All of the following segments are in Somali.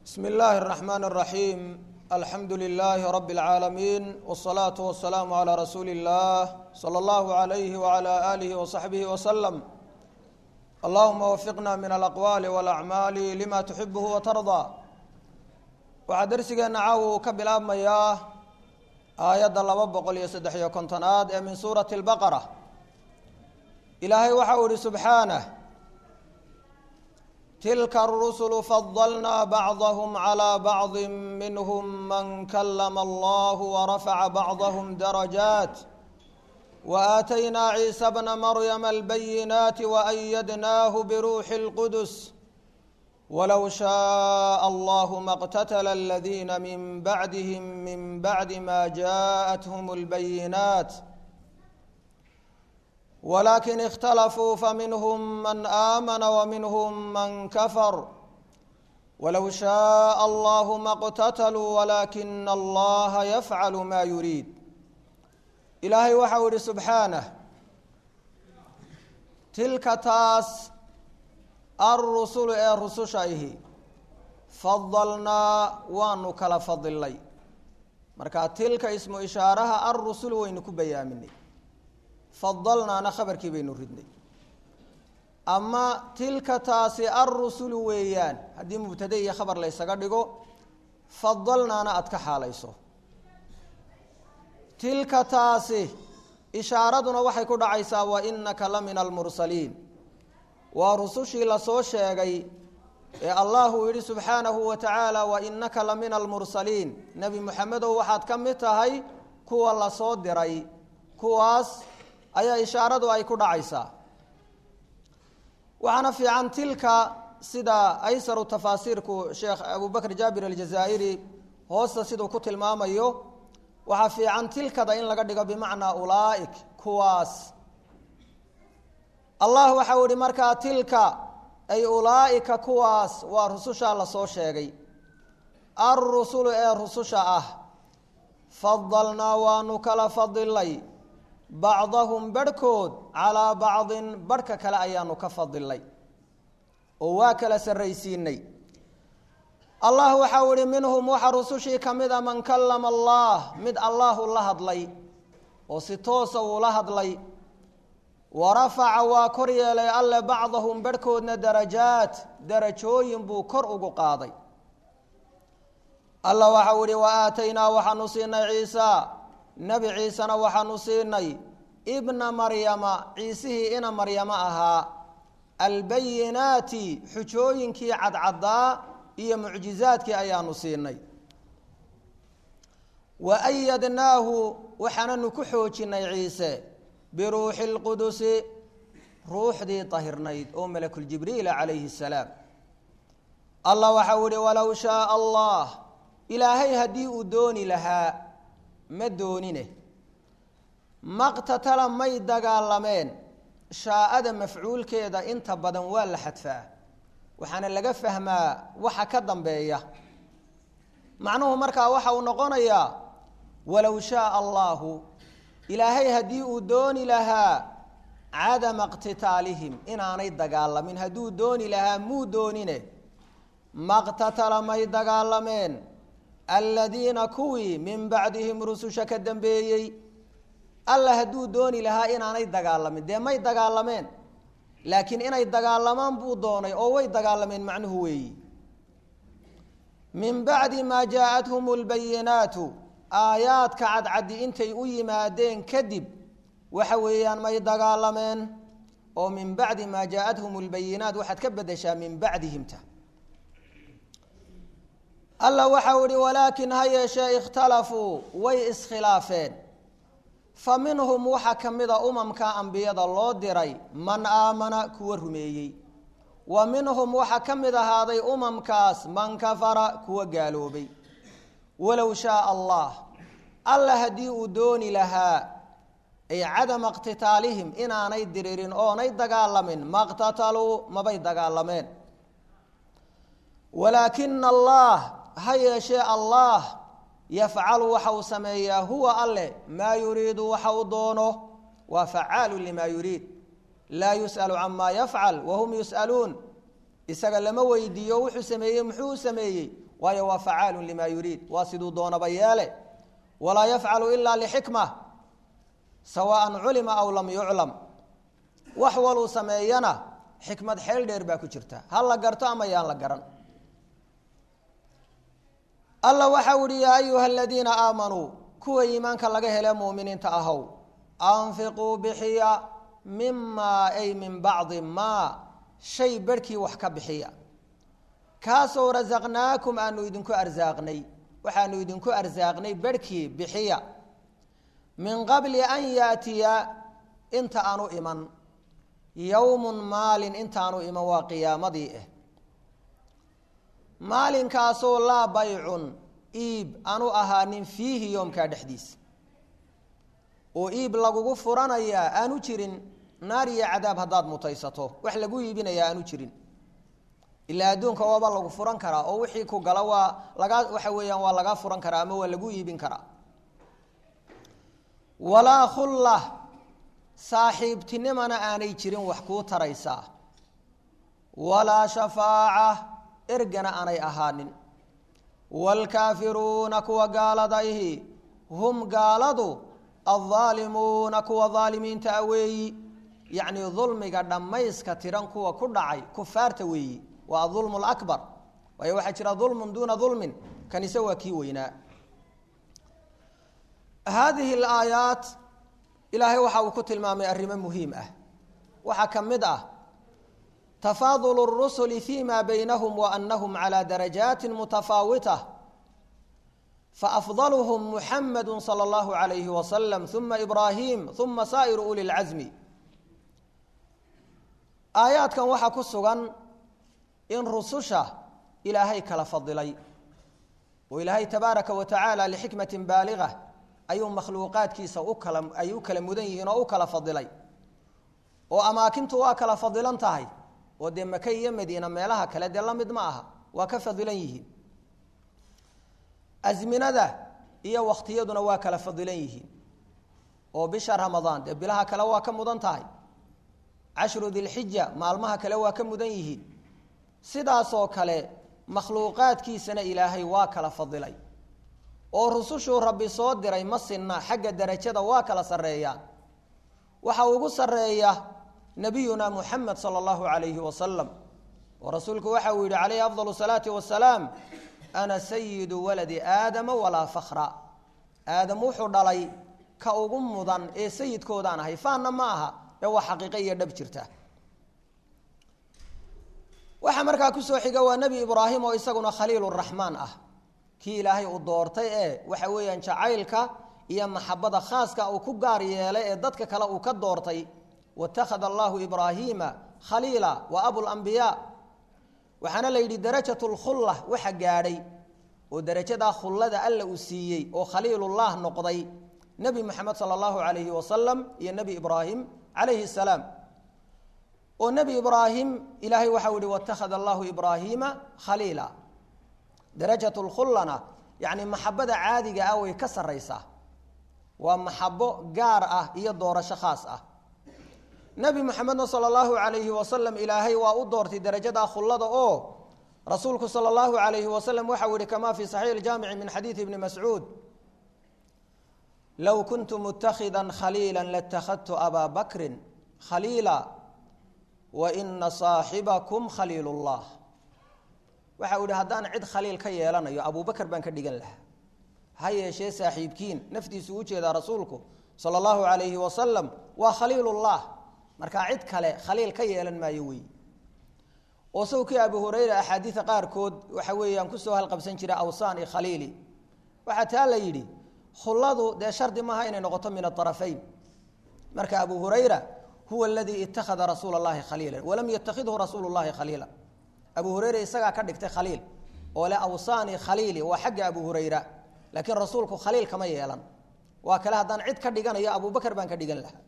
بسم الله الرحمن الرحيم الحمد لله رب العالمين والصلاة والسلام على رسول الله صلى الله عليه وعلى آله وصحبه وسلم اللهم وفقنا من الأقوال والأعمال لما تحبه وترضى waxaa darsigeena caawa uu ka bilaabmayaa aayadda laba boqol iyo saddex iyo kontonaad ee min suurati اlbaqara ilaahay waxa uu ihi subxaanah tilka arusulu fadalnaa bacdahum calىa bacdi minhum man kalama allah warafaca bacdahum darajaat waaataynaa ciisa bna maryama albayinaati waayadnaahu biruuxi اlqudus wlow shaء allah ma اqtatla اladina min bacdihim min bacdi ma jaءathum اlbayinaat walakin اkhtalafuu faminhm man aamana wminhm man kafar walow shaء allah ma اqtatluu walakina allaha yafcal ma yuriid ilaahay waxau ihi subxaanah tilka taas alrusulu ee rususha ihi fadalnaa waanu kala fadilnay marka tilka ismu ishaaraha alrusulu waynu ku bayaaminay fadalnaana khabarkii baynu ridnay ama tilka taasi alrusulu weeyaan haddii mubtade iyo khabar la ysaga dhigo fadalnaana aada ka xaalayso tilka taasi ishaaraduna waxay ku dhacaysaa wa inaka la min almursaliin waa rusushii lasoo sheegay ee allah uu yihi subxaanahu wa tacaala wa inaka la min almursaliin nebi moxamedow waxaad ka mid tahay kuwa lasoo diray kuwaas ayaa ishaaradu ay ku dhacaysaa waxaana fiican tilka sida aysaru tafaasiirku sheekh abubakr jaabir aljazaa'iri hoosta siduu ku tilmaamayo waxaa fiican tilkada in laga dhigo bimacnaa ulaa'ik kuwaas allah waxau ihi markaa tilka ay ulaa'ika kuwaas waa rusushaa lasoo sheegay alrusulu ee rususha ah fadalnaa waanu kala fadilay bacdahum barhkood calaa bacdin barhka kale ayaanu ka fadilnay oo waa kala sarraysiinay allah waxau ihi minhum waxa rusushii ka mid a man kallama allah mid allahu la hadlay oo si toosa uu la hadlay warafaca waa kor yeelay alle bacdahum barhkoodna darajaat darajooyin buu kor ugu qaaday alla waxau ihi wa aataynaa waxaanu siinay ciisa nebi ciisena waxaanu siinay ibna maryama ciisihii ina maryamo ahaa albayinaati xujooyinkii cadcaddaa iyo mucjizaadkii ayaanu siinay wa ayadnaahu waxaananu ku xoojinay ciise biruuxi اlqudusi ruuxdii tahirnayd oo malakuljibriila calayhi الsalaam allah waxau ihi walow shaaa allah ilaahay haddii uu dooni lahaa ma doonine maqtatala may dagaalameen shaa'ada mafcuulkeeda inta badan waa la xadfaa waxaana laga fahmaa waxa ka dambeeya macnuhu markaa waxa uu noqonayaa walow shaaa allahu ilaahay haddii uu dooni lahaa cadama iqtitaalihim inaanay dagaalamin hadduu dooni lahaa muu doonine maqtatala may dagaalameen aladiina kuwii min bacdihim rususha ka dambeeyey alla hadduu dooni lahaa inaanay dagaalamin dee may dagaalameen laakiin inay dagaalamaan buu doonay oo way dagaalameen macnuhu weeyi min bacdi maa jaa-athum lbayinaatu aayaadka cadcaddi intay u yimaadeen kadib waxa weeyaan may dagaalameen oo min bacdi maa jaa-athum lbayinaat waxaad ka bedeshaa min bacdihimta alla waxau ihi walaakin ha yeeshee ikhtalafuu way iskhilaafeen fa minhum waxaa ka mida umamka ambiyada loo diray man aamana kuwa rumeeyey wa minhum waxaa ka mid ahaaday umamkaas man kafara kuwa gaaloobay walow shaaa allah alla haddii uu dooni lahaa ay cadama iqtitaalihim inaanay diririn oonay dagaalamin maqtataluu mabay dagaalameen walaakina allah ha yeeshee allah yafcalu waxa uu sameeyaa huwa alle maa yuriidu waxa uu doono waa facaalu limaa yuriid laa yus'alu camaa yafcal wahum yus'aluun isaga lama weydiiyo wuxuu sameeyey muxuu sameeyey waayo waa facaalun limaa yuriid waa siduu doonaba yeele walaa yafcalu ilaa lixikma sawaan culima aw lam yuclam wax waluu sameeyana xikmad xeel dheer baa ku jirta ha la garto ama yaan la garan alla waxau ihi yaa ayuha aladiina aamanuu kuwa iimaanka laga hele muuminiinta ahow anfiquu bixiya mimaa ay min bacdi maa shay barhkii wax ka bixiya kaasoo rasaqnaakum aanu idinku arsaaqnay waxaanu idinku arsaaqnay barhkii bixiya min qabli an yaatiya inta aanu iman yowmun maalin intaanu iman waa qiyaamadii ah maalinkaasoo laa baycun iib aanu ahaanin fiihi yoomkaa dhexdiisa oo iib lagugu furanayaa aanu jirin naar iyo cadaab haddaad mutaysato wax lagu iibinayaa aanu jirin ilaa adduunka waaba lagu furan karaa oo wixii ku gala waa lagaa waxa weeyaan waa lagaa furan karaa ama waa lagu iibin karaa walaa khulla saaxiibtinimana aanay jirin wax kuu taraysaa walaa shafaaca ergana aanay ahaanin waalkaafiruuna kuwa gaaladaihi hum gaaladu aldaalimuuna kuwa daalimiinta a weeyi yacni dulmiga dhammayska tiran kuwa ku dhacay kufaarta weeyi waa adulmu lakbar waayo waxaa jira dulmun duuna dulmin kanise waa kii weynaa haadihi alaayaat ilaahay waxa uu ku tilmaamay arrimo muhiim ah waxaa ka mid ah tafaadulu الrusuli fima baynahum waanahum calى darajaati mutafaawita faafdalhm muxamadu salى اllahu عalayhi wasalam uma ibrahim uma saa'iru uli اlcasmi aayaadkan waxaa ku sugan in rususha ilaahay kala fadilay oo ilaahay tabaaraka wa tacaala lixikmati baaliga ayuu makhluuqaadkiisa ukala ay u kala mudan yihiin oo u kala fadilay oo amaakintu waa kala fadilan tahay oo dee maka iyo madiina meelaha kale dee la mid ma aha waa ka fadilan yihiin asminada iyo wakhtiyaduna waa kala fadilan yihiin oo bisha ramadaan dee bilaha kale waa ka mudan tahay cashru dilxija maalmaha kale waa ka mudan yihiin sidaasoo kale makhluuqaadkiisana ilaahay waa kala fadilay oo rusushuu rabbi soo diray ma sinna xagga darajada waa kala sarreeyaan waxa ugu sarreeya nabiyuna muxamed sala allahu calayhi wasalam oo rasuulku waxa uu yidhi calayhi afdal salaati wasalaam ana sayidu waladi aadama walaa fakra aadam wuxuu dhalay ka ugu mudan ee sayidkoodaan ahay faanna ma aha ee waa xaqiiqo iyo dhab jirta waxaa markaa kusoo xiga waa nebi ibraahim oo isaguna khaliiluraxmaan ah kii ilaahay uu doortay ee waxa weeyaan jacaylka iyo maxabada khaaska uu ku gaar yeelay ee dadka kale uu ka doortay watakhada allahu ibraahiima khaliila wa abulambiyaa waxaana la yidhi darajat lkhulla waxa gaadhay oo darajadaa khullada alla uu siiyey oo khaliilullah noqday nebi moxamed sala allahu calayhi wasalam iyo nebi ibraahim calayhi salaam oo nebi ibraahim ilaahay waxau yihi watakhada allahu ibraahiima khaliila darajat lkhullana yacni maxabada caadiga ah way ka sarraysaa waa maxabo gaar ah iyo doorasho khaas ah nebi moxamedna sala allahu calayhi wasalam ilaahay waa u doortay darajadaa khullada oo rasuulku sala allahu calayhi wasalam waxau yihi kama fi saxiix iljaamici min xadiidi ibni mascuud low kuntu mutakida khaliila latakhadtu abaa bakrin khaliila wa ina saaxibakum khaliil llah waxa uu yihi haddaan cid khaliil ka yeelanayo abubakar baan ka dhigan lahaa ha yeeshee saaxiibkiin naftiisu u jeedaa rasuulku sala allahu calayhi wasalam waa khaliilullah markaa cid kale khaliil ka yeelan maayo wey oo sawkii abu hurayra axaadiida qaarkood waxa weeyaan kusoo halqabsan jira awsaan i khaliili waxaa taa la yidhi khulladu dee shardi maaha inay noqoto min aarafayn marka abu hurayra huwa aladii ittakhada rasuula llahi khaliila walam yattakhidhu rasuulu llahi khaliila abu hurayra isagaa ka dhigtay khaliil oo le awsaani khaliili waa xagga abu hurayra laakiin rasuulku khaliil kama yeelan waa kale haddaan cid ka dhiganayo abubakar baan ka dhigan lahaa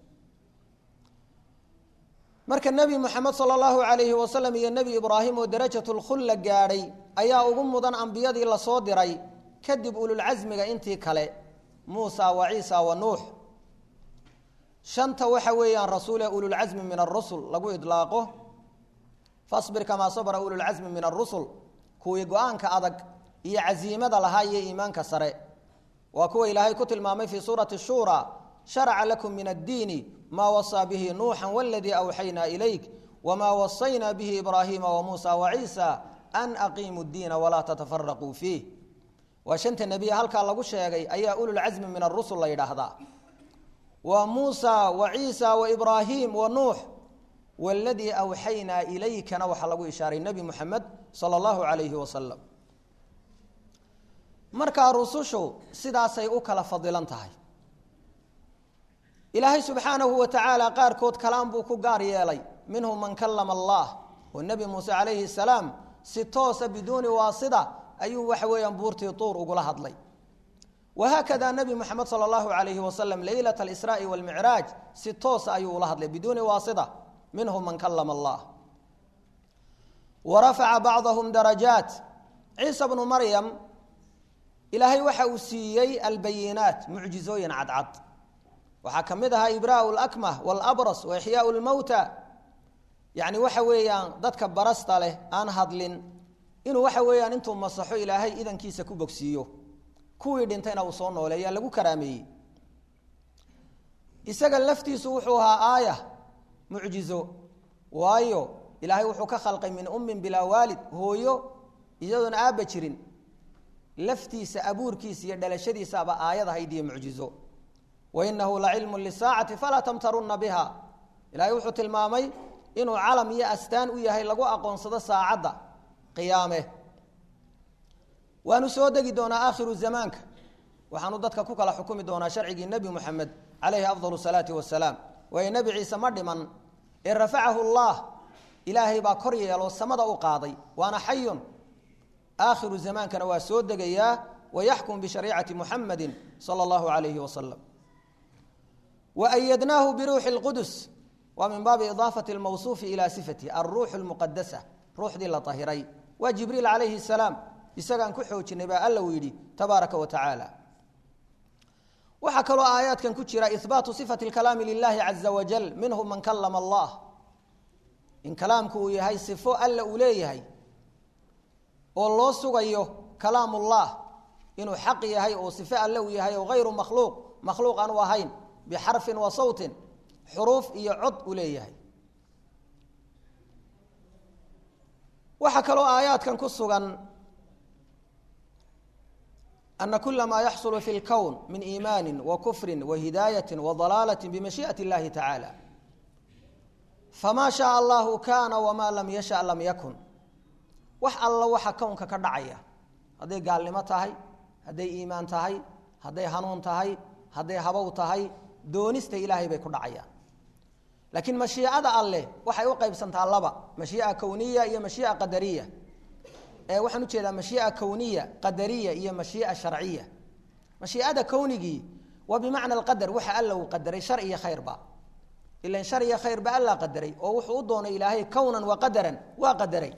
marka nebi moxamed sala allahu calayhi wasalam iyo nebi ibraahim oo darajatulkhulla gaadhay ayaa ugu mudan ambiyadii lasoo diray kadib ululcasmiga intii kale muusa wa ciisa wa nuux shanta waxa weeyaan rasuul ee ululcasmi min arusul lagu idlaaqo fasbir kamaa sabra ululcasmi min arusul kuwii go-aanka adag iyo casiimada lahaa iyo iimaanka sare waa kuwa ilaahay ku tilmaamay fii suurati shura sharaca lakum min addiini maa wasaa bihi nuuxa waladii awxaynaa ilayk wamaa wasaynaa bihi ibraahiima wamuusa waciisa an aqiimu ddiina walaa tatafaraquu fiih waa shanta nebiye halkaa lagu sheegay ayaa ululcasmi min arusul la yidhaahdaa waa muusa wa ciisa wa ibraahim wa nuux waladii awxaynaa ilaykana waxaa lagu ishaaray nebi muxamed sala allahu calayhi wasalam markaa rusushu sidaasay u kala fadilan tahay ilaahay subxaanahu wa tacaala qaarkood kalaan buu ku gaar yeelay minhum man kalama allah oo nebi muuse calayhi salaam si toosa biduuni waasida ayuu waxa weeyaan buurtii tuur ugula hadlay wahaakada nebi moxamed sala allahu calayhi wasalam leylat alisraa'i walmicraaj si toosa ayuu ula hadlay biduuni waasida minhum man kalama allah wa rafaca bacdahum darajaat ciisa bnu maryam ilaahay waxa uu siiyey albayinaat mucjizooyin cadcad waxaa ka mid ahaa ibraau lakmah walabras wa ixyaau lmowta yacni waxa weeyaan dadka barasta leh aan hadlin inuu waxa weeyaan intuu masaxo ilaahay idankiisa ku bogsiiyo kuwii dhintayna uu soo nooleeyaa lagu karaameeyey isaga laftiisu wuxuu ahaa aaya mucjizo waayo ilaahay wuxuu ka khalqay min ummin bilaa waalid hooyo iyadoona aabba jirin laftiisa abuurkiisa iyo dhalashadiisaaba aayad ahayd iyo mucjizo wainahu lacilmu lisaacati falaa tamtarunna biha ilaahay wuxuu tilmaamay inuu calam iyo astaan u yahay lagu aqoonsado saacadda qiyaame waanu soo degi doonaa aakhiru zamaanka waxaanu dadka ku kala xukumi doonaa sharcigii nebi moxamed calayhi afdal salaati wasalaam waayo nebi ciise ma dhiman ee rafacahu allah ilaahay baa kor yeelo samada u qaaday waana xayun aakhiru zamaankana waa soo degayaa wayaxkum bishariicati muxamadi sala allahu alayhi wasalam waayadnaahu biruuxi lqudus waa min baabi idaafati lmawsuufi ilaa sifatihi alruuxu lmuqadasa ruuxdii la ahiray waa jibriil calayhi salaam isagaan ku xoojinay baa alla uu yidhi tabaaraka wa tacaala waxaa kaloo aayaadkan ku jira ihbaatu sifati lkalaami lilahi caza wajal minhum man kalama allah in kalaamku uu yahay sifo alla uu leeyahay oo loo sugayo kalaamullah inuu xaq yahay oo sifo alle uu yahay oo hayru makhluuq makhluuq aanu ahayn bixarfin wa sawtin xuruuf iyo cod uu leeyahay waxaa kaloo aayaadkan ku sugan ana kula maa yaxsulu fi lkown min iimaani wa kufri wa hidaayati wa dalaalati bimashii'ati اllahi tacaala famaa shaaa allahu kaana wamaa lam yasha lam yakun wax alla waxa kownka ka dhacaya hadday gaalnimo tahay hadday iimaan tahay hadday hanuun tahay hadday habow tahay doonista ilaahay bay ku dhacayaan laakiin mashiicada alleh waxay u qaybsantaa laba mashiica kowniya iyo mashiica qadariya ee waxaan ujeedaa mashiica kowniya qadariya iyo mashiica sharciya mashiicada kownigii waa bimacna alqadar waxa alla uu qadaray shar iyo khayrba ilan shar iyo khayrba allaa qadaray oo wuxuu u doonay ilaahay kownan wa qadaran waa qadaray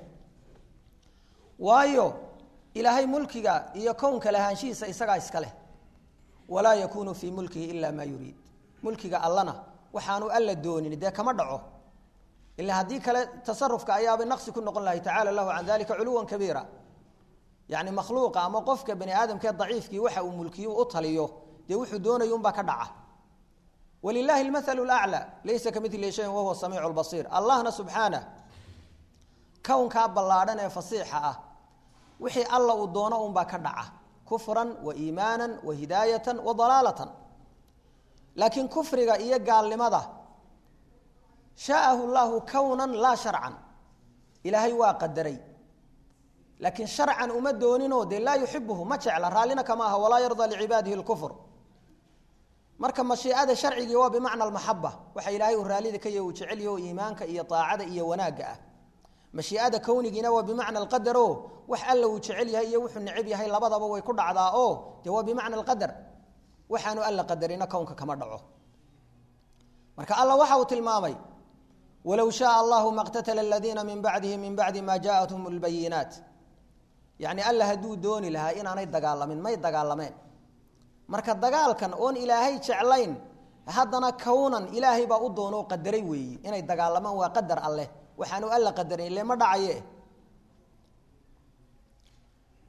waayo ilaahay mulkiga iyo kownka lahaanshihiisa isagaa iska leh walaa yakunu fii mulkihi ila maa yuriid mulkiga allana waxaanu alla doonin dee kama dhaco ila haddii kale tasarufka ayaabay naqsi ku noqon lahay tacala lahu can dalika culuwan kabiira yani makhluuqa ama qofka bani aadamkee daciifkii waxa uu mulkiyo u taliyo dee wuxuu doonaya unbaa ka dhaca walilahi lmathalu laclى laysa kamili shayin wahuwa samiicu lbasiir allahna subxaanah kownkaa ballaadhan ee fasiixa ah wixii alla uu doono unbaa ka dhaca kufran wa iimaana wa hidaayatan wa dalaalatan laakiin kufriga iyo gaalnimada shaa'ahu llahu kownan laa sharcan ilaahay waa qadaray laakiin sharcan uma dooninoo dee laa yuxibuhu ma jecla raallina kama aha walaa yardaa licibaadihi lkufr marka mashiicada sharcigii waa bimacna almaxaba waxa ilaahay uu raallida ka yahy uu jecelyaho iimaanka iyo aacada iyo wanaagga ah mashiicada kownigiina waa bimacna alqadar o wax alla uu jecel yahay iyo wuxuu neceb yahay labadaba way ku dhacdaa oo dee waa bimacna alqadar waxaanu alla qadarina kownka kama dhaco marka alla waxa uu tilmaamay walow shaaa allahu maqtatala aladiina min bacdihi min bacdi ma jaathum lbayinaat yani alla hadduu dooni lahaa inaanay dagaalamin may dagaalameen marka dagaalkan oon ilaahay jeclayn haddana kownan ilaahay baa u doonoo qadaray weeyi inay dagaalamaan waa qadar alleh waxaanu alla qadarin ile ma dhacaye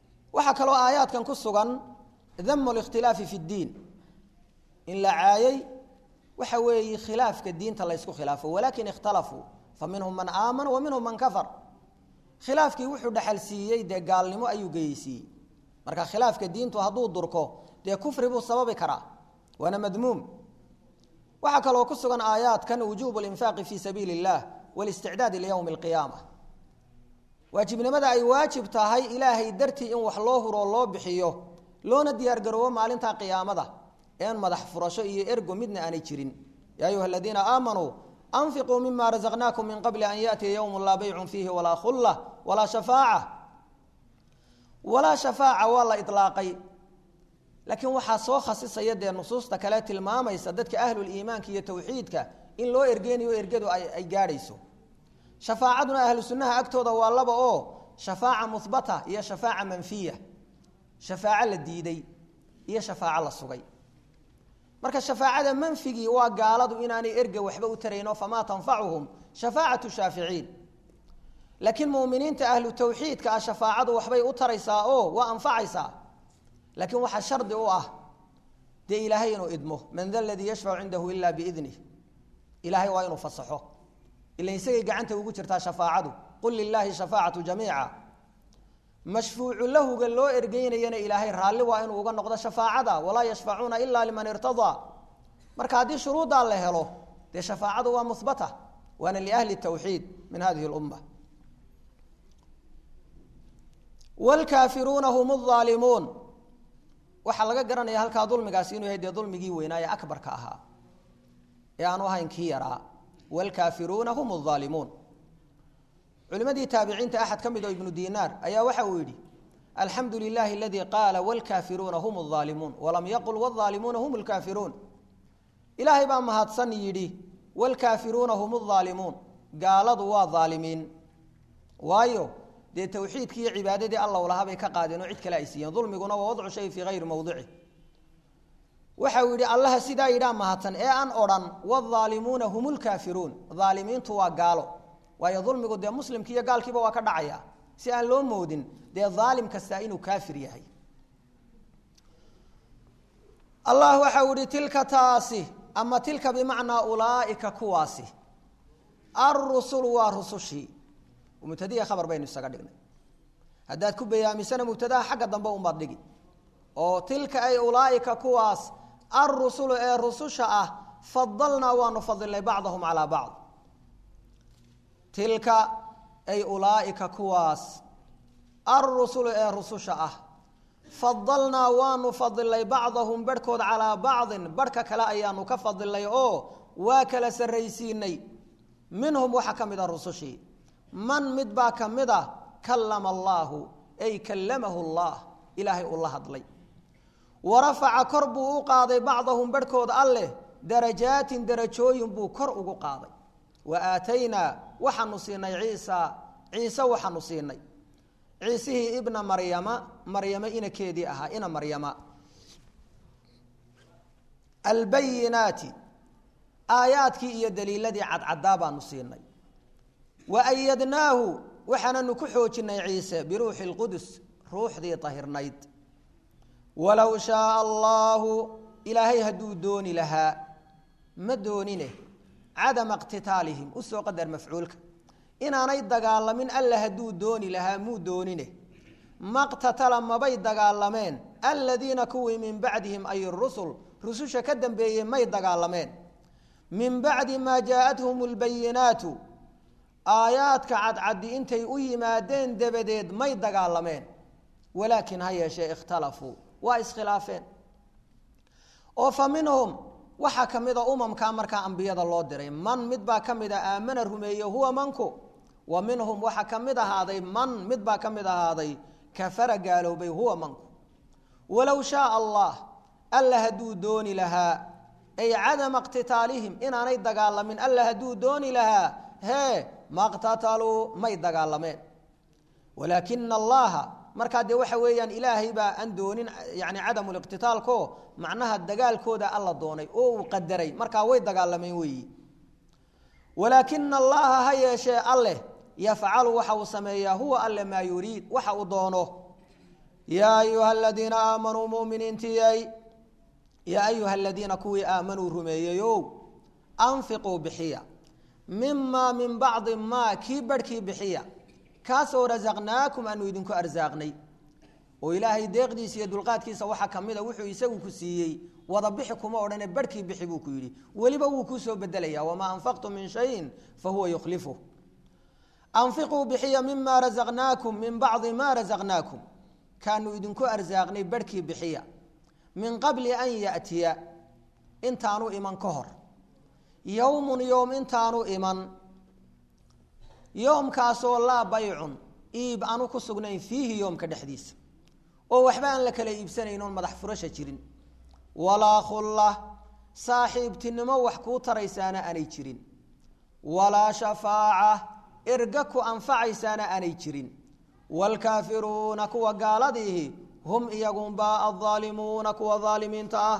waxaa kaloo aayaadkan ku sugan damu اlاkhtilaafi fi اddiin in la caayay waxa weeye khilaafka diinta la ysku khilaafo walakin اkhtalafuu faminhum man aamana wa minhum man kafar khilaafkii wuxuu dhexal siiyey dee gaalnimo ayuu geysiiyey marka khilaafka diintu hadduu durko dee kufri buu sababi karaa waana madmuum waxaa kaloo ku sugan aayaadkan wujuub اlinfaaqi fi sabiili اllah wاlisticdaadi liywmi اlqiyaama waajibnimada ay waajib tahay ilaahay dartii in wax loo huroo loo bixiyo loona diyaargaroobo maalinta qiyaamada een madax furasho iyo ergo midna aanay jirin yaa ayuha aladiina aamanuu anfiquu mima razaqnaakum min qabli an yaأtiya ywm laa baycu fiihi walaa khula walaa shafaaca walaa shafaaca waa la ilaaqay laakiin waxaa soo khasisaya dee nusuusta kale tilmaamaysa dadka ahluliimaanka iyo tawxiidka in loo ergeynayo ergadu ay gaadhayso shafaacaduna ahlu sunnaha agtooda waa laba oo shafaaca muhbata iyo shafaaca manfiya shafaaco la diiday iyo shafaaco la sugay marka shafaacada manfigii waa gaaladu inaanay erga waxba u tarayno famaa tanfacuhum shafaacatu shaaficiin laakiin muminiinta ahlu tawxiidka ah shafaacadu waxbay u taraysaa oo waa anfacaysaa laakiin waxaa shardi u ah dee ilaahay inuu idmo man da ladii yashfacu cindahu ila biidnih ilaahay waa inuu fasaxo ila isagay gacanta ugu jirtaa shafaacadu qul lilaahi shafaacatu jamiica mashfuucu lahuga loo ergeynayana ilaahay raalli waa inuu uga noqdo shafaacada walaa yashfacuuna ila liman irtadaa marka haddii shuruuddaa la helo dee shafaacadu waa muhbata waana liahli tawxiid min hadihi lumma wlkaafiruuna hum aalimuun waxaa laga garanaya halkaa dulmigaasi inuu yahay dee dulmigii weynaa ee akbarka ahaa ee aanu ahayn kii yaraa wlkaafiruuna hum aalimuun culimadii taabiciinta axad ka mid oo ibnu dinaar ayaa waxa uu yidhi alxamdu lilahi aladii qaala wlkaafiruuna hum aalimuun walam yaqul wاaalimuuna hum lkaafiruun ilaahay baa mahadsan yidhi wlkaafiruuna hum aalimuun gaaladu waa aalimiin waayo dee tawxiidkii iyo cibaadadii alla lahaa bay ka qaadeen oo cid kale ay siiyeen dulmiguna waa wadcu shay fii hayri mawdici waxa uu yidhi allaha sidaa yidhaa mahadsan ee aan odhan wاaalimuuna hum lkaafiruun aalimiintu waa gaalo waayo dulmigu dee muslimki iyo gaalkiiba waa ka dhacaya si aan loo moodin dee aalim kastaa inuu kaafir yahay allah waxa uu ihi tilka taasi ama tilka bimacnaa ulaaika kuwaasi arusulu waa rusushii mubtadiya khabar baynu isaga dhignay haddaad ku bayaamisana mubtadaha xagga dambe unbaad dhigi oo tilka ay ulaaika kuwaas arusulu ee rususha ah fadalnaa waanu fadilnay bacdahum calaa bacd tilka ay ulaaika kuwaas arusulu ee rususha ah fadalnaa waanu fadilnay bacdahum barhkood calaa bacdin barhka kale ayaanu ka fadilnay oo waa kala sarraysiinay minhum waxaa ka mid a rusushii man mid baa ka mid a kallama allaahu ay kallamahu allah ilaahay uu la hadlay wa rafaca kor buu u qaaday bacdahum barhkood alleh darajaatin darajooyin buu kor ugu qaaday wa aataynaa waxaanu siinay ciisa ciise waxaanu siinay ciisihii ibna maryama maryamo inakeedii ahaa ina maryama albayinaati aayaadkii iyo daliiladii cadcadaa baanu siinay wa ayadnaahu waxaananu ku xoojinay ciise biruuxi lqudus ruuxdii tahirnayd walow shaaa allaahu ilaahay hadduu dooni lahaa ma doonine cadama iqtitaalihim usoo qadar mafcuulka inaanay dagaalamin alla hadduu dooni lahaa muu doonine maqtatala mabay dagaalameen aladiina kuwii min bacdihim ay rusul rususha ka dambeeyey may dagaalameen min bacdi maa jaaءathum اlbayinaatu aayaadka cadcaddi intay u yimaadeen dabadeed may dagaalameen walaakin ha yeeshee ikhtalafuu waa iskhilaafeen oo fa minhum waxaa ka mida umamkaa markaa ambiyada loo diray man mid baa ka mid a aamana rumeeye huwa manku wa minhum waxaa ka mid ahaaday man mid baa ka mid ahaaday kafara gaaloobay huwa manku walow shaaa allah alla hadduu dooni lahaa ay cadama iqtitaalihim inaanay dagaalamin alla hadduu dooni lahaa hee maqtataluu may dagaalameen walaakina allaha markaa dee waxa weeyaan ilaahay baa aan doonin yani cadamuliqtitaalko macnaha dagaalkooda alla doonay oo uu qadaray markaa way dagaalameen weeyi walaakina allaha ha yeeshee alleh yafcalu waxa uu sameeyaa huwa alle maa yuriid waxa uu doono yaa ayuha aladiina aamanuu muminiintiyay yaa ayuha aladiina kuwii aamanuu rumeeyeyow anfiquu bixiya mimaa min bacdi maa kii barhkii bixiya kaasoo rasaqnaakum aanu idinku arsaaqnay oo ilaahay deeqdiisa iyo dulqaadkiisa waxaa ka mid a wuxuu isagu ku siiyey wada bixi kuma odhane barhkii bixi buu ku yidhi weliba wuu kuu soo bedelaya wamaa anfaqtum min shayin fa huwa yukhlifu anfiquu bixiya mima rasaqnaakum min bacdi maa rasaqnaakum kaanu idinku arsaaqnay barhkii bixiya min qabli an ya'tiya intaanu iman ka hor yowmun yowm intaanu iman yoomkaasoo laa baycun iib aanu ku sugnayn fiihi yoomka dhexdiisa oo waxba aan la kala iibsanayn oon madax furasha jirin walaa khulla saaxiibtinimo wax kuu taraysaana aanay jirin walaa shafaaca erga ku anfacaysaana aanay jirin waalkaafiruuna kuwa gaaladiihi hum iyagunbaa aldaalimuuna kuwa daalimiinta ah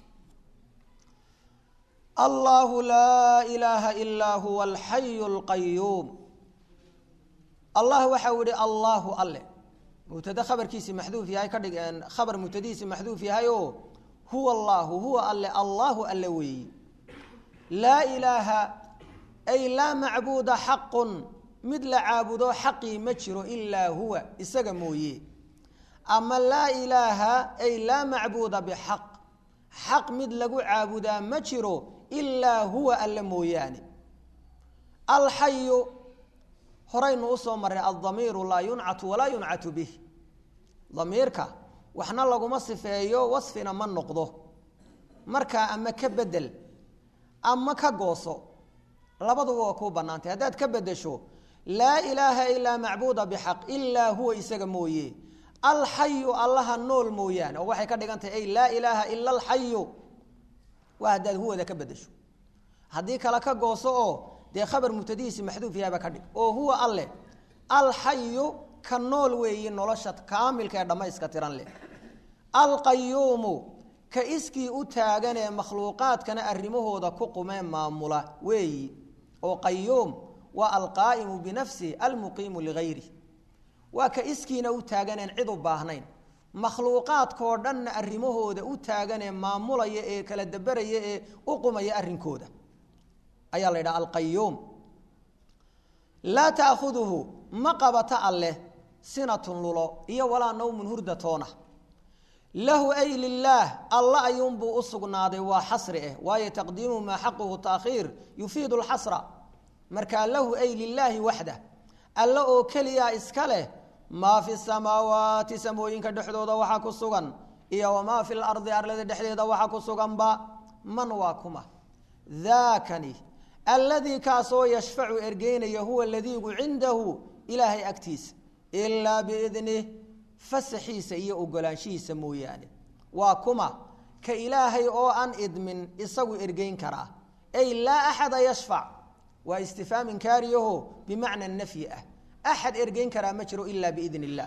allahu laa ilaaha ilaa huwa alxayu lqayuum allah waxau yihi allaahu alle mubtade khabarkiisi maxduuf yahay ka dhig khabar mubtadihiisi maxduuf yahay oo huwa allaahu huwa alle allaahu alle weeyi laa ilaaha ay laa macbuuda xaqun mid la caabudo xaqii ma jiro ilaa huwa isaga mooye ama laa ilaaha ay laa macbuuda bixaq xaq mid lagu caabudaa ma jiro ilaa huwa alle mooyaane alxayu horaynu usoo marray aldamiiru laa yuncatu walaa yuncatu bih damiirka waxna laguma sifeeyo wasfina ma noqdo markaa ama ka bedel ama ka gooso labaduba waa kuu bannaantay haddaad ka bedesho laa ilaaha ilaa macbuuda bixaq ilaa huwa isaga mooye alxayu allaha nool mooyaane oo waxay ka dhigan tahay ay laa ilaaha ila alxayu waa haddaad huwada ka bedesho haddii kale ka gooso oo dee khabar mubtadihiisi maxduuf yahaba ka dhig oo huwa alleh alxayu ka nool weeyi nolosha kaamilka ee dhammayska tiran leh alqayuumu ka iskii u taagan ee makhluuqaadkana arrimahooda ku qumee maamula weeyi oo qayuum waa alqaa'imu binafsihi almuqiimu ligayri waa ka iskiina u taaganeen cid u baahnayn makhluuqaadkoo dhanna arrimahooda u taaganee maamulaya ee kala daberaya ee u qumaya arrinkooda ayaa la yidhaha alqayuum laa taakhuduhu ma qabata alleh sinatun lulo iyo walaa nawmun hurdatoona lahu ay lilaah alla ayuunbuu u sugnaaday waa xasri ah waayo taqdiimu maa xaquhu taakhiir yufiidu lxasra markaa lahu ay lilaahi waxdah alle oo keliyaa iska leh maa fi samaawaati samooyinka dhexdooda waxaa ku sugan iyo wamaa fi lardi arlada dhexdeeda waxaa ku suganba man waa kuma daakani alladii kaasoo yashfacu ergeynaya huwa ladiigu cindahu ilaahay agtiisa ilaa biidnih fasaxiisa iyo ogolaanshihiisa mooyaane waa kuma ka ilaahay oo aan idmin isagu ergeyn karaa ay laa axada yashfac waa istifhaam inkaariyaho bimacna nafyi ah axad ergeyn karaa ma jiro ilaa biidn illaah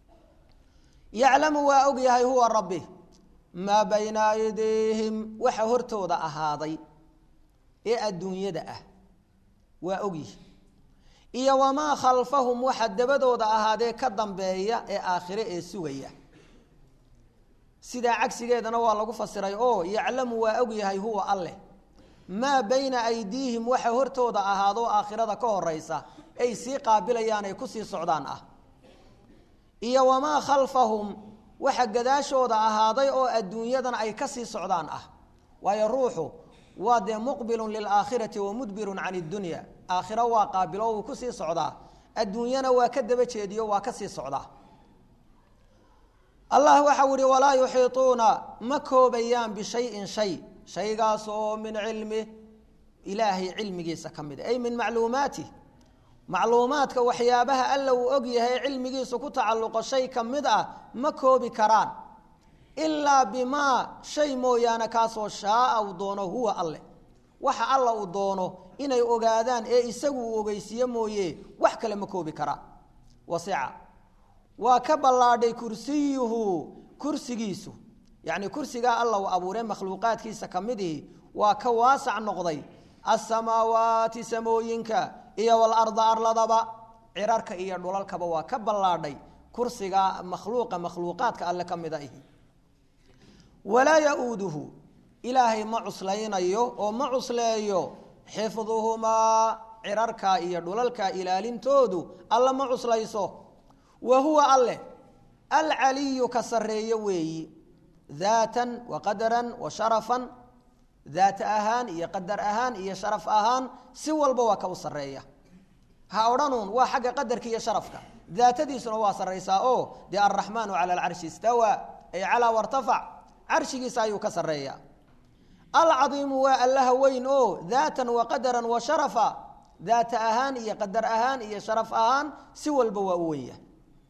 yaclamu waa og yahay huwa rabbi maa bayna aydiihim waxa hortooda ahaaday ee adduunyada ah waa ogyihi iyo wamaa khalfahum waxa dabadooda ahaadee ka dambeeya ee aakhire ee sugaya sidaa cagsigeedana waa lagu fasiray oo yaclamu waa og yahay huwa alleh maa bayna aydiihim waxa hortooda ahaadoo aakhirada ka horeysa ay sii qaabilayaan ay kusii socdaan ah iyo wamaa khalfahum waxa gadaashooda ahaaday oo adduunyadan ay kasii socdaan ah waayo ruuxu waa dee muqbilun lilaakhirati wa mudbirun can iddunya aakhiro waa qaabilo wuu kusii socdaa adduunyana waa ka daba jeediyo waa kasii socdaa allah waxau ihi walaa yuxiituuna ma koobayaan bishayin shay shaygaas oo min cilmi ilaahay cilmigiisa ka mid ay min macluumaatih macluumaadka waxyaabaha alla uu og yahay cilmigiisu ku tacalluqo shay ka mid ah ma koobi karaan ilaa bimaa shay mooyaane kaasoo shaaa uu doono huwa alleh waxa alla uu doono inay ogaadaan ee isagu uu ogeysiiye mooye wax kale ma koobi karaan wasica waa ka ballaadhay kursiyuhu kursigiisu yacni kursigaa alla uu abuuree makhluuqaadkiisa ka midihi waa ka waasac noqday asamaawaati samooyinka iyo walarda arladaba cirarka iyo dhulalkaba waa ka ballaadhay kursiga makhluuqa makhluuqaadka alle ka mida ihi walaa ya-uuduhu ilaahay ma cuslaynayo oo ma cusleeyo xifduhumaa cirarka iyo dhulalka ilaalintoodu alla ma cuslayso wa huwa alle alcaliyu ka sarreeyo weeyi daatan wa qadaran wa sharafan daat ahaan iyo qadar ahaan iyo sharaf ahaan si walba waa ka u sarreeya ha odhanuun waa xagga qadarka iyo sharafka daatadiisuna waa sarraysaa oo dee alraxmaanu cala alcarshi istawaa ay calaa wartafac carshigiisa ayuu ka sarreeya alcadiimu waa allaha weyn oo daatan wa qadaran wa sharafa daata ahaan iyo qadar ahaan iyo sharaf ahaan si walba waa u wenya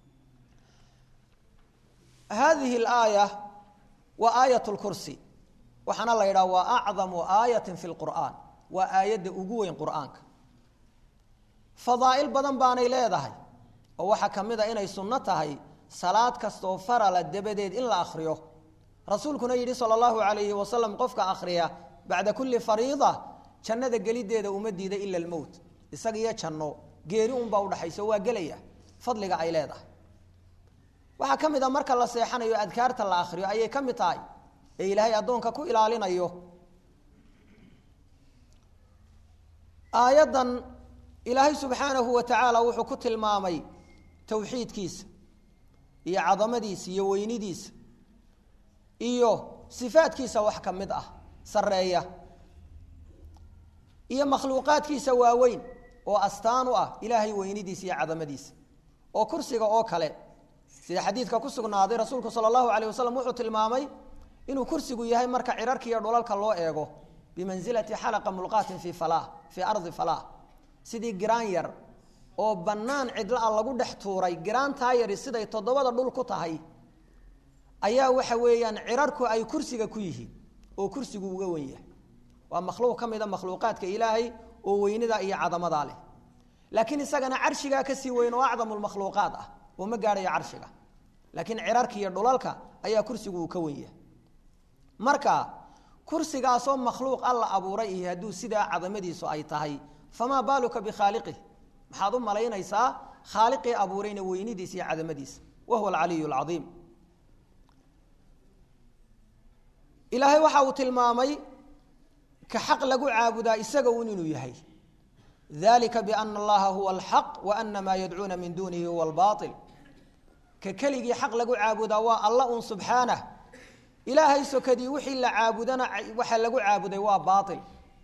hadihi alaaya waa aayat lkursi waxaana la yidhaha waa acdamu aayatin fi lqur'aan waa aayadda ugu weyn qur'aanka fadaa'il badan baanay leedahay oo waxaa ka mid a inay sunno tahay salaad kastoo farala dabadeed in la akhriyo rasuulkuna yidhi sala allahu calayhi wasalam qofka akhriya bacda kulli fariida jannada gelideeda uma diida ila almowt isaga iyo janno geeri unbaa udhaxayso waa gelaya fadliga ay leedahay waxaa ka mid a marka la seexanayo adkaarta la akhriyo ayay ka mid tahay ee ilaahay addoonka ku ilaalinayo aayaddan ilaahay subxaanahu wa tacaala wuxuu ku tilmaamay towxiidkiisa iyo cadamadiisa iyo weynidiisa iyo sifaadkiisa wax ka mid ah sarreeya iyo makhluuqaadkiisa waaweyn oo astaan u ah ilaahay weynidiisa iyo cadamadiisa oo kursiga oo kale sida xadiidka ku sugnaaday rasuulku sala allahu alayh wasalam wuxuu tilmaamay inuu kursigu yahay marka cirarka iyo dhulalka loo eego bimansilati xalaqa mulqaatin fii falah fii ardi falah sidii giraan yar oo bannaan cidla a lagu dhex tuuray giraantaa yari siday toddobada dhul ku tahay ayaa waxa weeyaan cirarku ay kursiga ku yihiin oo kursigu uga wen yahay waa makhluuq ka mida makhluuqaadka ilaahay oo weynida iyo cadamadaa leh laakiin isagana carshigaa kasii weyn oo acdamu lmakhluuqaad ah oo ma gaadhayo carshiga laakiin cirarka iyo dhulalka ayaa kursigu uu ka wen yahay marka kursigaasoo makhluuq alla abuuray iyo hadduu sidaa cadamadiisu ay tahay famaa baaluka bikhaaliqih maxaad u malaynaysaa khaaliqii abuurayna weynidiisa iyo cadamadiisa wa huwa alcaliyu alcadiim ilaahay waxa uu tilmaamay ka xaq lagu caabudaa isaga un inuu yahay dalika biana allaha huwa alxaq wa ana maa yadcuuna min duunihi huwa albaail ka keligii xaq lagu caabudaa waa alla un subxaanah ilaahay sokadii wixii la caabudana waxa lagu caabuday waa baail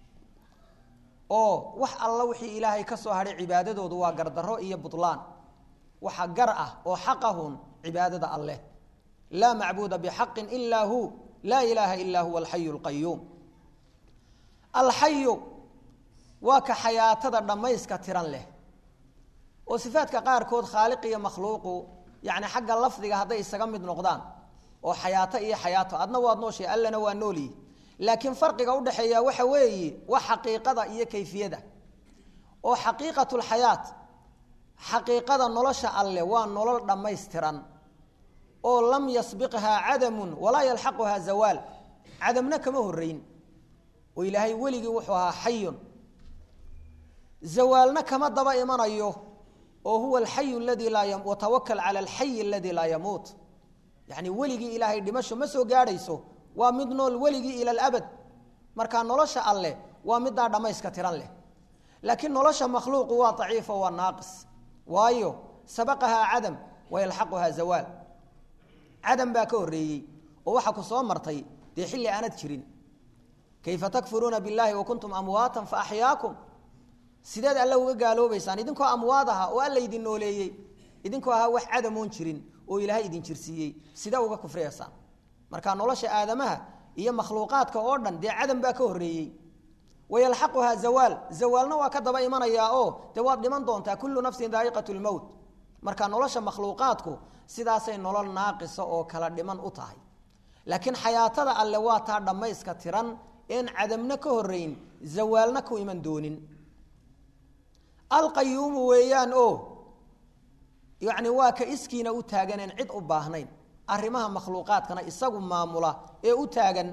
oo wax alla wixii ilaahay ka soo hadhay cibaadadoodu waa gardarro iyo butlaan waxa gar ah oo xaqahun cibaadada alleh laa macbuuda bixaqin ilaa hu laa ilaaha ilaa huwa alxayu lqayuum alxayu waa ka xayaatada dhammayska tiran leh oo sifaadka qaarkood khaaliq iyo makhluuqu yacni xagga lafdiga hadday isaga mid noqdaan oo xayaato iyo xayaato adna waad nooshay allana waa noolyi laakiin farqiga udhaxeeya waxa weeye waa xaqiiqada iyo kayfiyada oo xaqiiqatulxayaat xaqiiqada nolosha alle waa nolol dhammaystiran oo lam yasbiqhaa cadamun walaa yalxaquhaa zawaal cadamna kama horeyn oo ilaahay weligii wuxuu ahaa xayun zawaalna kama daba imanayo oo huwa alxayu ladii laa watawakal cala alxayi aladii laa yamuut yacni weligii ilaahay dhimasho ma soo gaadhayso waa mid nool weligii ila alabad marka nolosha alleh waa middaa dhammayska tiran leh laakiin nolosha makhluuqu waa daciifo waa naaqis waayo sabaqahaa cadam wayalxaquhaa zawaal cadam baa ka horreeyey oo waxaa ku soo martay dee xilli aanad jirin kayfa takfuruuna biاllahi wakuntum amwaatan faaxyaakum sideed alle uga gaaloobaysaan idinkoo amwaad aha oo alla idin nooleeyey idinkoo ahaa wax cadamoon jirin oo ilaahay idin jirsiiyey sidee uga kufriyaysaan marka nolosha aadamaha iyo makhluuqaadka oo dhan dee cadam baa ka horreeyey wayalxaquhaa zawaal zawaalna waa ka daba imanayaa oo dee waad dhiman doontaa kullu nafsin daa'iqat lmowt marka nolosha makhluuqaadku sidaasay nolol naaqisa oo kala dhiman u tahay laakiin xayaatada alle waa taa dhammayska tiran een cadamna ka horrayn zawaalna ku iman doonin alqayuumu weeyaan oo yacni waa ka iskiina u taaganeen cid u baahnayn arrimaha makhluuqaadkana isagu maamula ee u taagan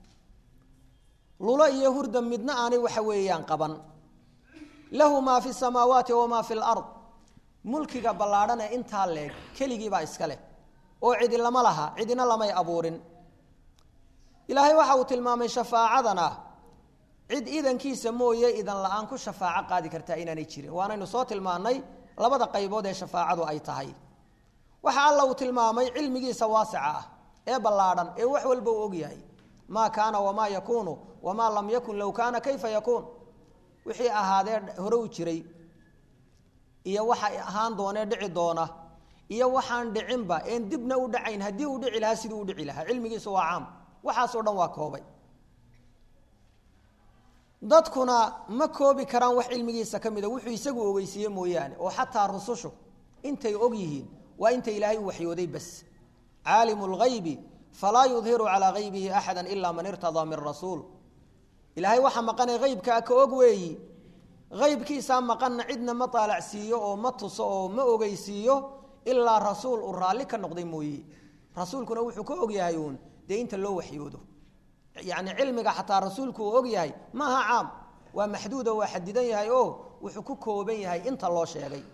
lulo iyo hurda midna aanay waxa weeyaan qaban lahu maa fi samaawaati wamaa fi lard mulkiga ballaadhane intaa leeg keligiibaa iska leh oo cidi lama laha cidina lamay abuurin ilaahay waxa uu tilmaamay shafaacadana cid idankiisa mooye idan la-aan ku shafaaco qaadi kartaa inaanay jirin waanaynu soo tilmaannay labada qaybood ee shafaacadu ay tahay waxa alla uu tilmaamay cilmigiisa waasica ah ee ballaadhan ee wax walba uu ogyahay maa kaana wamaa yakuunu wamaa lam yakun low kaana kayfa yakuun wixii ahaadee hore u jiray iyo waxa ahaan doonee dhici doona iyo waxaan dhicinba een dibna u dhacayn haddii uu dhici lahaa siduu u dhici lahaa cilmigiisu waa caam waxaasoo dhan waa koobay dadkuna ma koobi karaan wax cilmigiisa ka mida wuxuu isagu ogeysiiye mooyaane oo xataa rusushu intay og yihiin waa inta ilaahay u waxyooday bas caalimu lgaybi falaa yudhiru calaa gaybihi axada ilaa man irtadaa min rasuul ilaahay waxa maqanee haybkaa ka og weeyi haybkiisaa maqanna cidna ma taalacsiiyo oo ma tuso oo ma ogeysiiyo ilaa rasuul uu raalli ka noqday mooye rasuulkuna wuxuu ka ogyahay uun dee inta loo waxyoodo yani cilmiga xataa rasuulku uu og yahay maaha caam waa maxduudo waa xadidan yahay oo wuxuu ku kooban yahay inta loo sheegay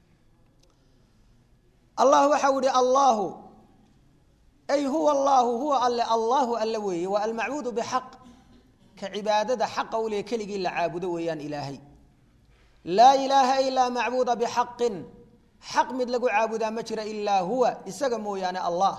allah waxau ihi allahu ay huwa allaahu huwa alle allahu alle weeye waa almacbuudu bixaq ka cibaadada xaqa u leh keligii la caabudo weeyaan ilaahay laa ilaaha ilaa macbuuda bixaqin xaq mid lagu caabudaa ma jira ilaa huwa isaga mooyaane allah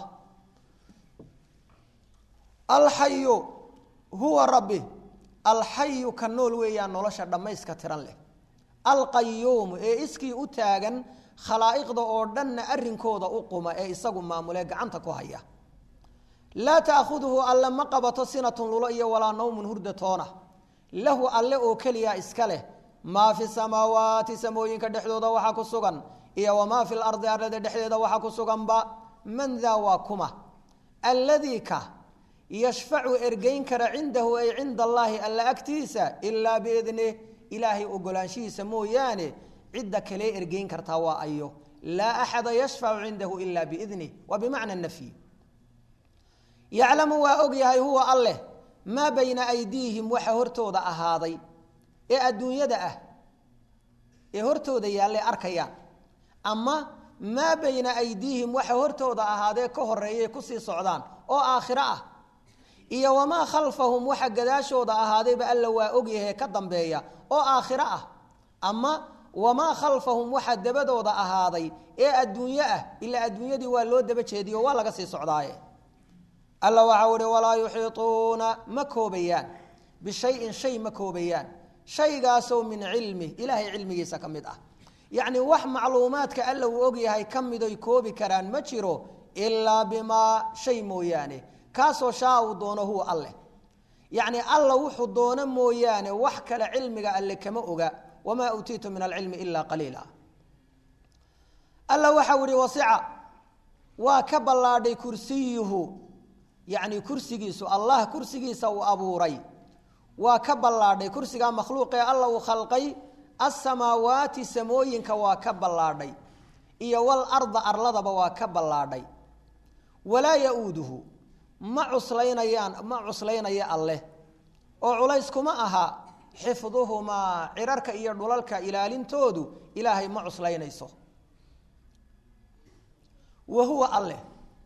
alxayu huwa rabbi alxayu ka nool weeyaan nolosha dhammayska tiran leh alqayuumu ee iskii u taagan khalaa'iqda oo dhanna arrinkooda u quma ee isagu maamulee gacanta ku haya laa taakhuduhu alle ma qabato sinatun lulo iyo walaa nawmun hurda toona lahu alle oo keliya iska leh maa fi samaawaati samooyinka dhexdooda waxaa ku sugan iyo wamaa fi lardi arlada dhexdeeda waxaa ku suganba man daa waa kuma alladii ka yashfacu ergeyn kara cindahu ay cinda allaahi alla agtiisa ilaa biidnih ilaahay ogolaanshihiisa mooyaane cidda kalee ergeyn kartaa waa ayo laa axada yashfacu cindahu ila biidnih waa bimacna nafyi yaclamu waa og yahay huwa alleh maa bayna aydiihim waxa hortooda ahaaday ee adduunyada ah ee hortooda yaallay arkayaan ama maa bayna aydiihim waxa hortooda ahaadee ka horeeyay kusii socdaan oo aakhiro ah iyo wamaa khalfahum waxa gadaashooda ahaadayba alla waa ogyahay ka dambeeya oo aakhiro ah ama wamaa khalfahum waxa dabadooda ahaaday ee adduunyo ah ilaa adduunyadii waa loo daba jeediyo waa laga sii socdaaye alla waxau ihi walaa yuxiituuna ma koobayaan bishayin shay ma koobayaan shaygaasoo min cilmi ilaahay cilmigiisa ka mid ah yacni wax macluumaadka alla uu ogyahay ka midoy koobi karaan ma jiro ilaa bimaa shay mooyaane kaasoo shaa uu doono huwa alleh yacni alla wuxuu doono mooyaane wax kale cilmiga alle kama oga wamaa uutiitu min alcilmi ilaa qaliila alla waxau ihi wasica waa ka ballaadhay kursiyuhu yacni kursigiisu allah kursigiisa uu abuuray waa ka ballaadhay kursigaa makhluuqee alla uu khalqay asamaawaati samooyinka waa ka ballaadhay iyo walarda arladaba waa ka ballaadhay walaa ya-uuduhu ma cuslaynayaan ma cuslaynaya alleh oo culays kuma aha xifduhumaa cirarka iyo dhulalka ilaalintoodu ilaahay ma cuslaynayso wa huwa alleh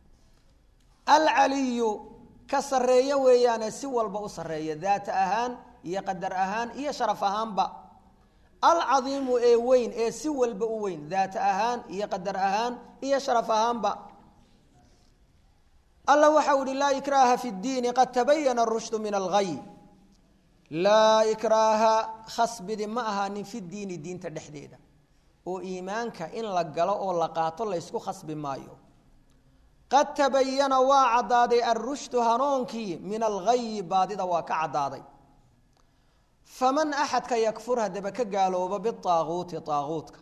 alcaliyu ka sarreeye weeyaane si walba u sarreeya daata ahaan iyo qadar ahaan iyo sharaf ahaanba alcadiimu ee weyn ee si walba u weyn daata ahaan iyo qadar ahaan iyo sharaf ahaanba alla waxau ihi laa ikraaha fi ddiini qad tabayana arushdu min alghay laa ikraaha khasbidi ma ahaanin fi diini diinta dhexdeeda oo iimaanka in la galo oo la qaato laysku khasbi maayo qad tabayana waa caddaaday alrushdu hanuunkii min alghayi baadida waa ka caddaaday faman axadka yakfur haddaba ka gaalooba biaaguuti aaguutka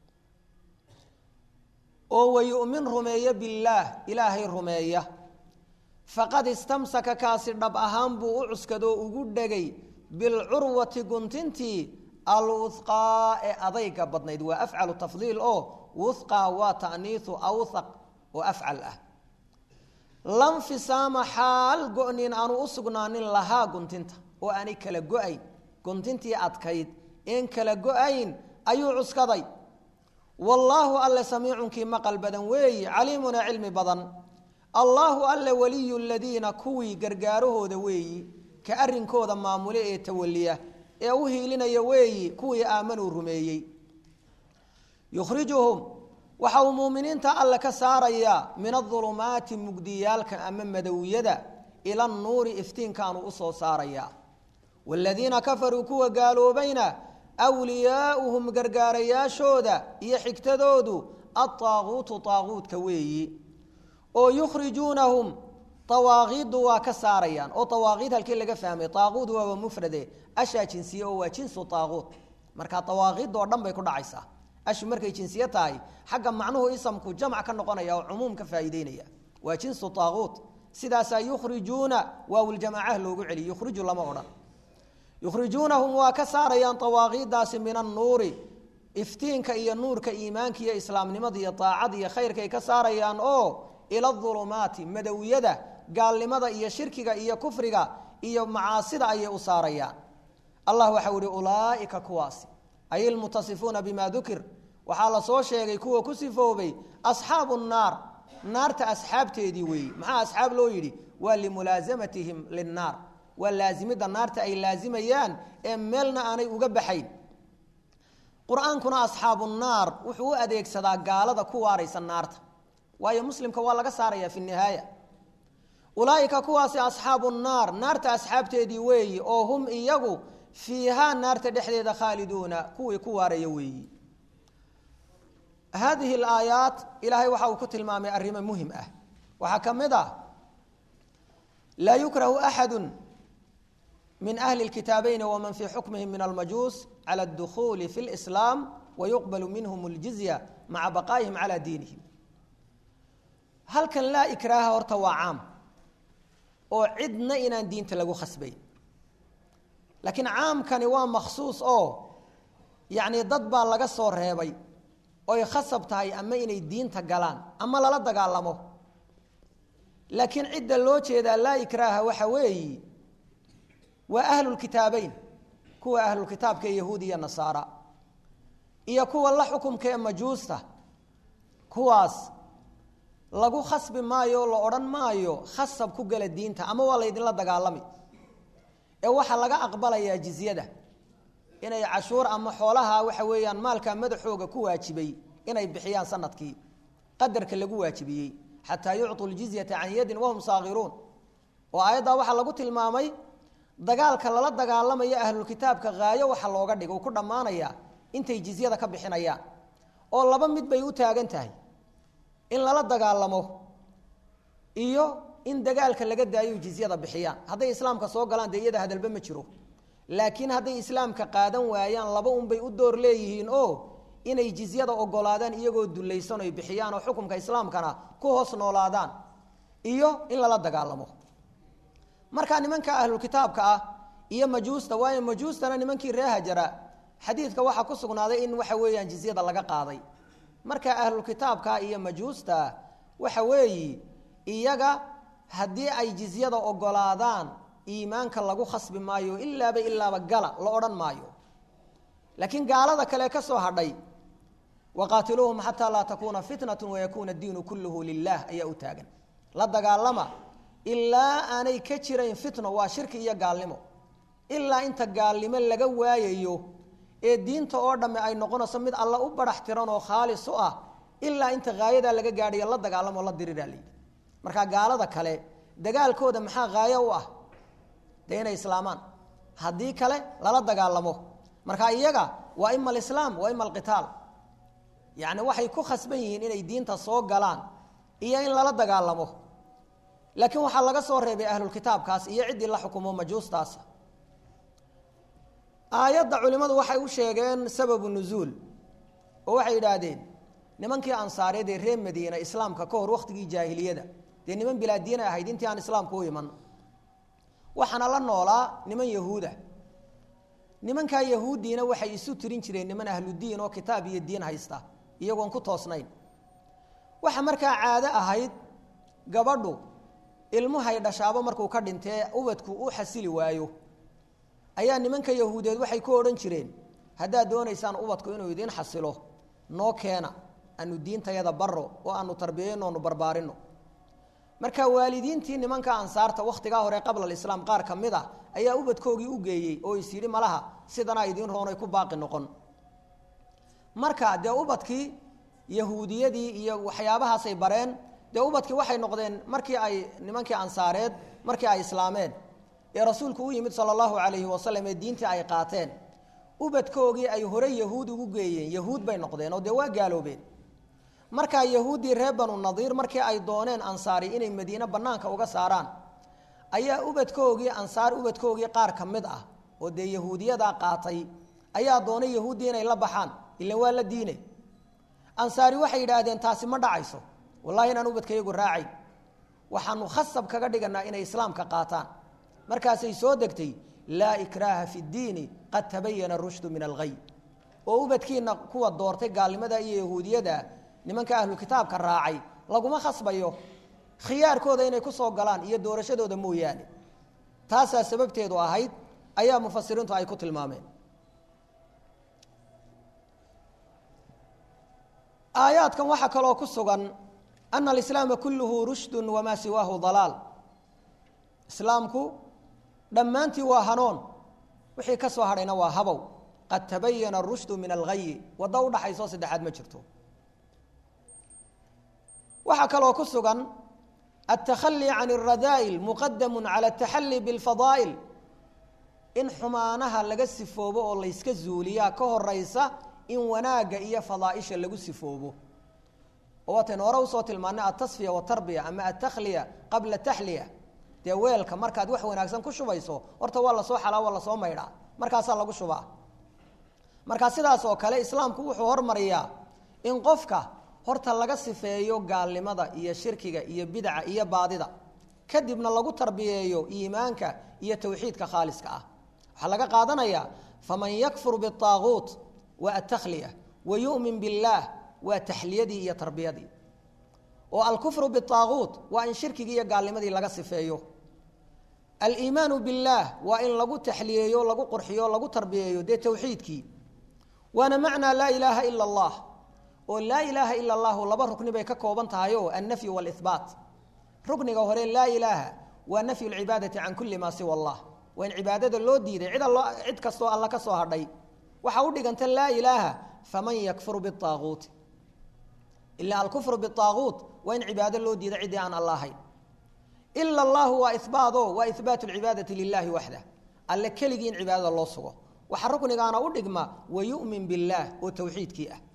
oo wayu'min rumeeya billaah ilaahay rumeeya faqad istamsaka kaasi dhab ahaan buu u cuskadoo ugu dhegay bilcurwati guntintii alwuhqaa ee adayga badnayd waa afcalu tafdiil oo wuhqaa waa ta'niisu awthaq oo afcal ah lanfisaama xaal go-nin aanu u sugnaanin lahaa guntinta oo aanay kala go-ayn guntintii adkayd een kala go-ayn ayuu cuskaday wallaahu alle samiicunkii maqal badan weeyi caliimuna cilmi badan allaahu alle waliyu ladiina kuwii gargaarahooda weeyi ka arrinkooda maamule ee tawaliya ee u hiilinaya weeyi kuwii aamanuu rumeeyey yukhrijuhum waxa uu muuminiinta alle ka saarayaa min adulumaati mugdiyaalka ama madowiyada ila anuuri iftiinkaanu usoo saarayaa waaladiina kafaruu kuwa gaaloobayna wliyaauhum gargaarayaashooda iyo xigtadoodu adaaguutu daaguutka weeyi oo yukhrijuunahum awaaqiiddu waa ka saarayaan oo awaaqiid halkii laga fahmay aaquud waaba mufrade ashaa jinsiye oo waa jinsu aaquud marka awaaqiid oo dhan bay ku dhacaysaa ashu markay jinsiye tahay xagga macnuhu isamku jamc ka noqonaya oo cumuum ka faa'iideynaya waa jinsu aaquud sidaasaa yukhrijuuna waawljamacah loogu celiy yukhriju lama odhan yukhrijuunahum waa ka saarayaan awaaqiidaasi min annuuri iftiinka iyo nuurka iimaanka iyo islaamnimada iyo daacada iyo khayrkaay ka saarayaan oo ila ulumaati madowiyada gaalnimada iyo shirkiga iyo kufriga iyo macaasida ayay u saarayaan allah waxau ihi ulaaika kuwaasi ay ilmutasifuuna bima dukir waxaa la soo sheegay kuwa ku sifoobay asxaabu naar naarta asxaabteedii weeyi maxaa asxaab loo yidhi waa limulaasamatihim linnaar waa laasimidda naarta ay laasimayaan ee meelna aanay uga baxayn qur-aankuna asxaabu naar wuxuu u adeegsadaa gaalada ku waaraysa naarta waayo muslimka waa laga saaraya fi nihaaya ulaaika kuwaasi asxaabu naar naarta asxaabteedii weeyi oo hum iyagu fiihaa naarta dhexdeeda khaaliduuna kuwii ku waaraya weeyi haadihi alaayaat ilaahay waxa uu ku tilmaamay arrimo muhim ah waxaa ka mid ah laa yukrahu axadu min ahli اlkitaabeyn waman fii xukmihim min almajuus cala اdukhuuli fi اlislaam wayuqbalu minhum اljizya maca baqaa'ihim cala diinihim halkan laa ikraaha horta waa caam oo cidna inaan diinta lagu khasbayn laakiin caamkani waa makhsuus oo yacni dad baa laga soo reebay oy khasab tahay ama inay diinta galaan ama lala dagaalamo laakiin cidda loo jeedaa laa ikraaha waxa weeyi waa ahlulkitaabeyn kuwa ahlulkitaabka ee yahuudi iyo nasaara iyo kuwa la xukumka ee majuusta kuwaas lagu khasbi maayo o la odhan maayo khasab ku gala diinta ama waa laydinla dagaalami ee waxaa laga aqbalayaa jizyada inay cashuur ama xoolaha waxa weeyaan maalka madaxooga ku waajibay inay bixiyaan sanadkii qadarka lagu waajibiyey xataa yucطuu ljizyata can yadin wahum saakiruun oo aayaddaa waxaa lagu tilmaamay dagaalka lala dagaalamayo ahlulkitaabka haayo waxa looga dhigo ku dhammaanaya intay jizyada ka bixinayaan oo laba mid bay u taagan tahay in lala dagaalamo iyo in dagaalka laga daayo jizyada bixiyaan hadday islaamka soo galaan dee iyada hadalba ma jiro laakiin hadday islaamka qaadan waayaan laba unbay u door leeyihiin oo inay jizyada ogolaadaan iyagoo dulaysan oy bixiyaan oo xukumka islaamkana ku hoos noolaadaan iyo in lala dagaalamo markaa nimanka ahlulkitaabka ah iyo majuusta waayo majuustana nimankii ree hajara xadiidka waxaa ku sugnaaday in waxa weeyaan jizyada laga qaaday marka ahlulkitaabka iyo majuusta waxa weeyi iyaga haddii ay jizyada ogolaadaan iimaanka lagu khasbi maayo ilaaba ilaaba gala la odhan maayo laakiin gaalada kale ka soo hadhay waqaatiluuhum xataa laa takuuna fitnatu wayakuuna diinu kulluhu lilah ayaa u taagan la dagaalama ilaa aanay ka jirayn fitno waa shirki iyo gaalnimo ilaa inta gaalnimo laga waayayo ee diinta oo dhamme ay noqonayso mid alla u barax tiran oo khaalis u ah ilaa inta haayadaa laga gaadhayo la dagaalamo la diriraa layidhi markaa gaalada kale dagaalkooda maxaa haayo u ah dee inay islaamaan haddii kale lala dagaalamo marka iyaga waa ima alislaam waa ima alqitaal yacni waxay ku khasban yihiin inay diinta soo galaan iyo in lala dagaalamo laakiin waxaa laga soo reebay ahlulkitaabkaas iyo ciddii la xukumo majuustaas aayadda culimmadu waxay u sheegeen sababu nuzuul oo waxay yidhaahdeen nimankii ansaareed ee reer madiina islaamka ka hor wakhtigii jaahiliyada dee niman bilaadiina ahayd intii aan islaamku u iman waxaana la noolaa niman yahuuda nimankaa yahuuddiina waxay isu tirin jireen niman ahludiin oo kitaab iyo diin haysta iyagoon ku toosnayn waxa markaa caado ahayd gabadhu ilmuhay dhashaabo markuu ka dhintee ubadku u xasili waayo ayaa nimanka yahuudeed waxay ku odhan jireen haddaad doonaysaan ubadku inuu idiin xasilo noo keena aanu diintayada baro oo aanu tarbiyayno onu barbaarino marka waalidiintii nimanka ansaarta wakhtigaa hore qabla alislaam qaar ka mid a ayaa ubadkoogii u geeyey oo is yidhi malaha sidanaa idiin roonay ku baaqi noqon marka dee ubadkii yahuudiyadii iyo waxyaabahaasay bareen dee ubadkii waxay noqdeen markii ay nimankii ansaareed markii ay islaameen ee rasuulku u yimid sala allahu calayhi wasalam ee diintii ay qaateen ubadkoogii ay hore yahuud ugu geeyeen yahuud bay noqdeen oo dee waa gaaloobeen markaa yahuuddii reer banu nadiir markii ay dooneen ansaari inay madiine bannaanka uga saaraan ayaa ubadkoogii ansaar ubadkoogii qaar ka mid ah oo dee yahuudiyadaa qaatay ayaa doonay yahuuddii inay la baxaan ilan waa la diine ansaari waxay yidhaahdeen taasi ma dhacayso wallahi inaan ubadkayagu raacayn waxaanu khasab kaga dhiganaa inay islaamka qaataan markaasay soo degtay laa ikraaha fi ddiini qad tabayana rushdu min alghay oo ubadkiina kuwa doortay gaalnimada iyo yahuudiyada nimanka ahlu kitaabka raacay laguma khasbayo khiyaarkooda inay kusoo galaan iyo doorashadooda mooyaane taasaa sababteedu ahayd ayaa mufasiriintu ay ku tilmaameen aayaadkan waxaa kaloo ku sugan ana alislaama kulluhu rushdu wamaa siwaahu dalaal islaamku dhammaantii waa hanoon wixii ka soo hadhayna waa habow qad tabayana arushdu min alghayi waddo udhaxaysoo saddexaad ma jirto waxaa kaloo ku sugan altakhali can alradaa'il muqadamu cala altaxali biاlfadaa'il in xumaanaha laga sifoobo oo layska zuuliyaa ka horaysa in wanaagga iyo fadaaisha lagu sifoobo oo waataynu hore usoo tilmaanay altasfiya watarbiya ama altakhliya qabla taxliya dee weelka markaad wax wanaagsan ku shubayso horta waa lasoo xalaa waa lasoo maydhaa markaasaa lagu shubaa markaa sidaas oo kale islaamku wuxuu hormariyaa in qofka horta laga sifeeyo gaalnimada iyo shirkiga iyo bidca iyo baadida kadibna lagu tarbiyeeyo iimaanka iyo tawxiidka khaaliska ah waxaa laga qaadanayaa faman yakfur biaaguut waa atakhliya wa yu'min billaah waa taxliyadii iyo tarbiyadii oo alkufru biaaguut waa in shirkigii iyo gaalnimadii laga sifeeyo aliimaanu billaah waa in lagu taxliyeeyo lagu qurxiyo lagu tarbiyeeyo dee tawxiidkii waana macnaa laa ilaaha ila allah oo laa ilaaha ila allahu laba rukni bay ka kooban tahay oo annafyu waalihbaat rukniga hore laa ilaaha waa nafyu lcibaadati can kulli maa siwa allah waa in cibaadada loo diiday cid allo cid kastoo alla ka soo hadhay waxaa u dhiganta laa ilaaha faman yakfur biaaguuti ila alkufru biaaguut waa in cibaado loo diiday ciddii aan alla ahayn ila allahu waa ihbaado waa ihbaatu lcibaadati lilahi waxdah alle keligii in cibaadada loo sugo waxaa ruknigaana u dhigma wayu'min billaah oo tawxiidkii ah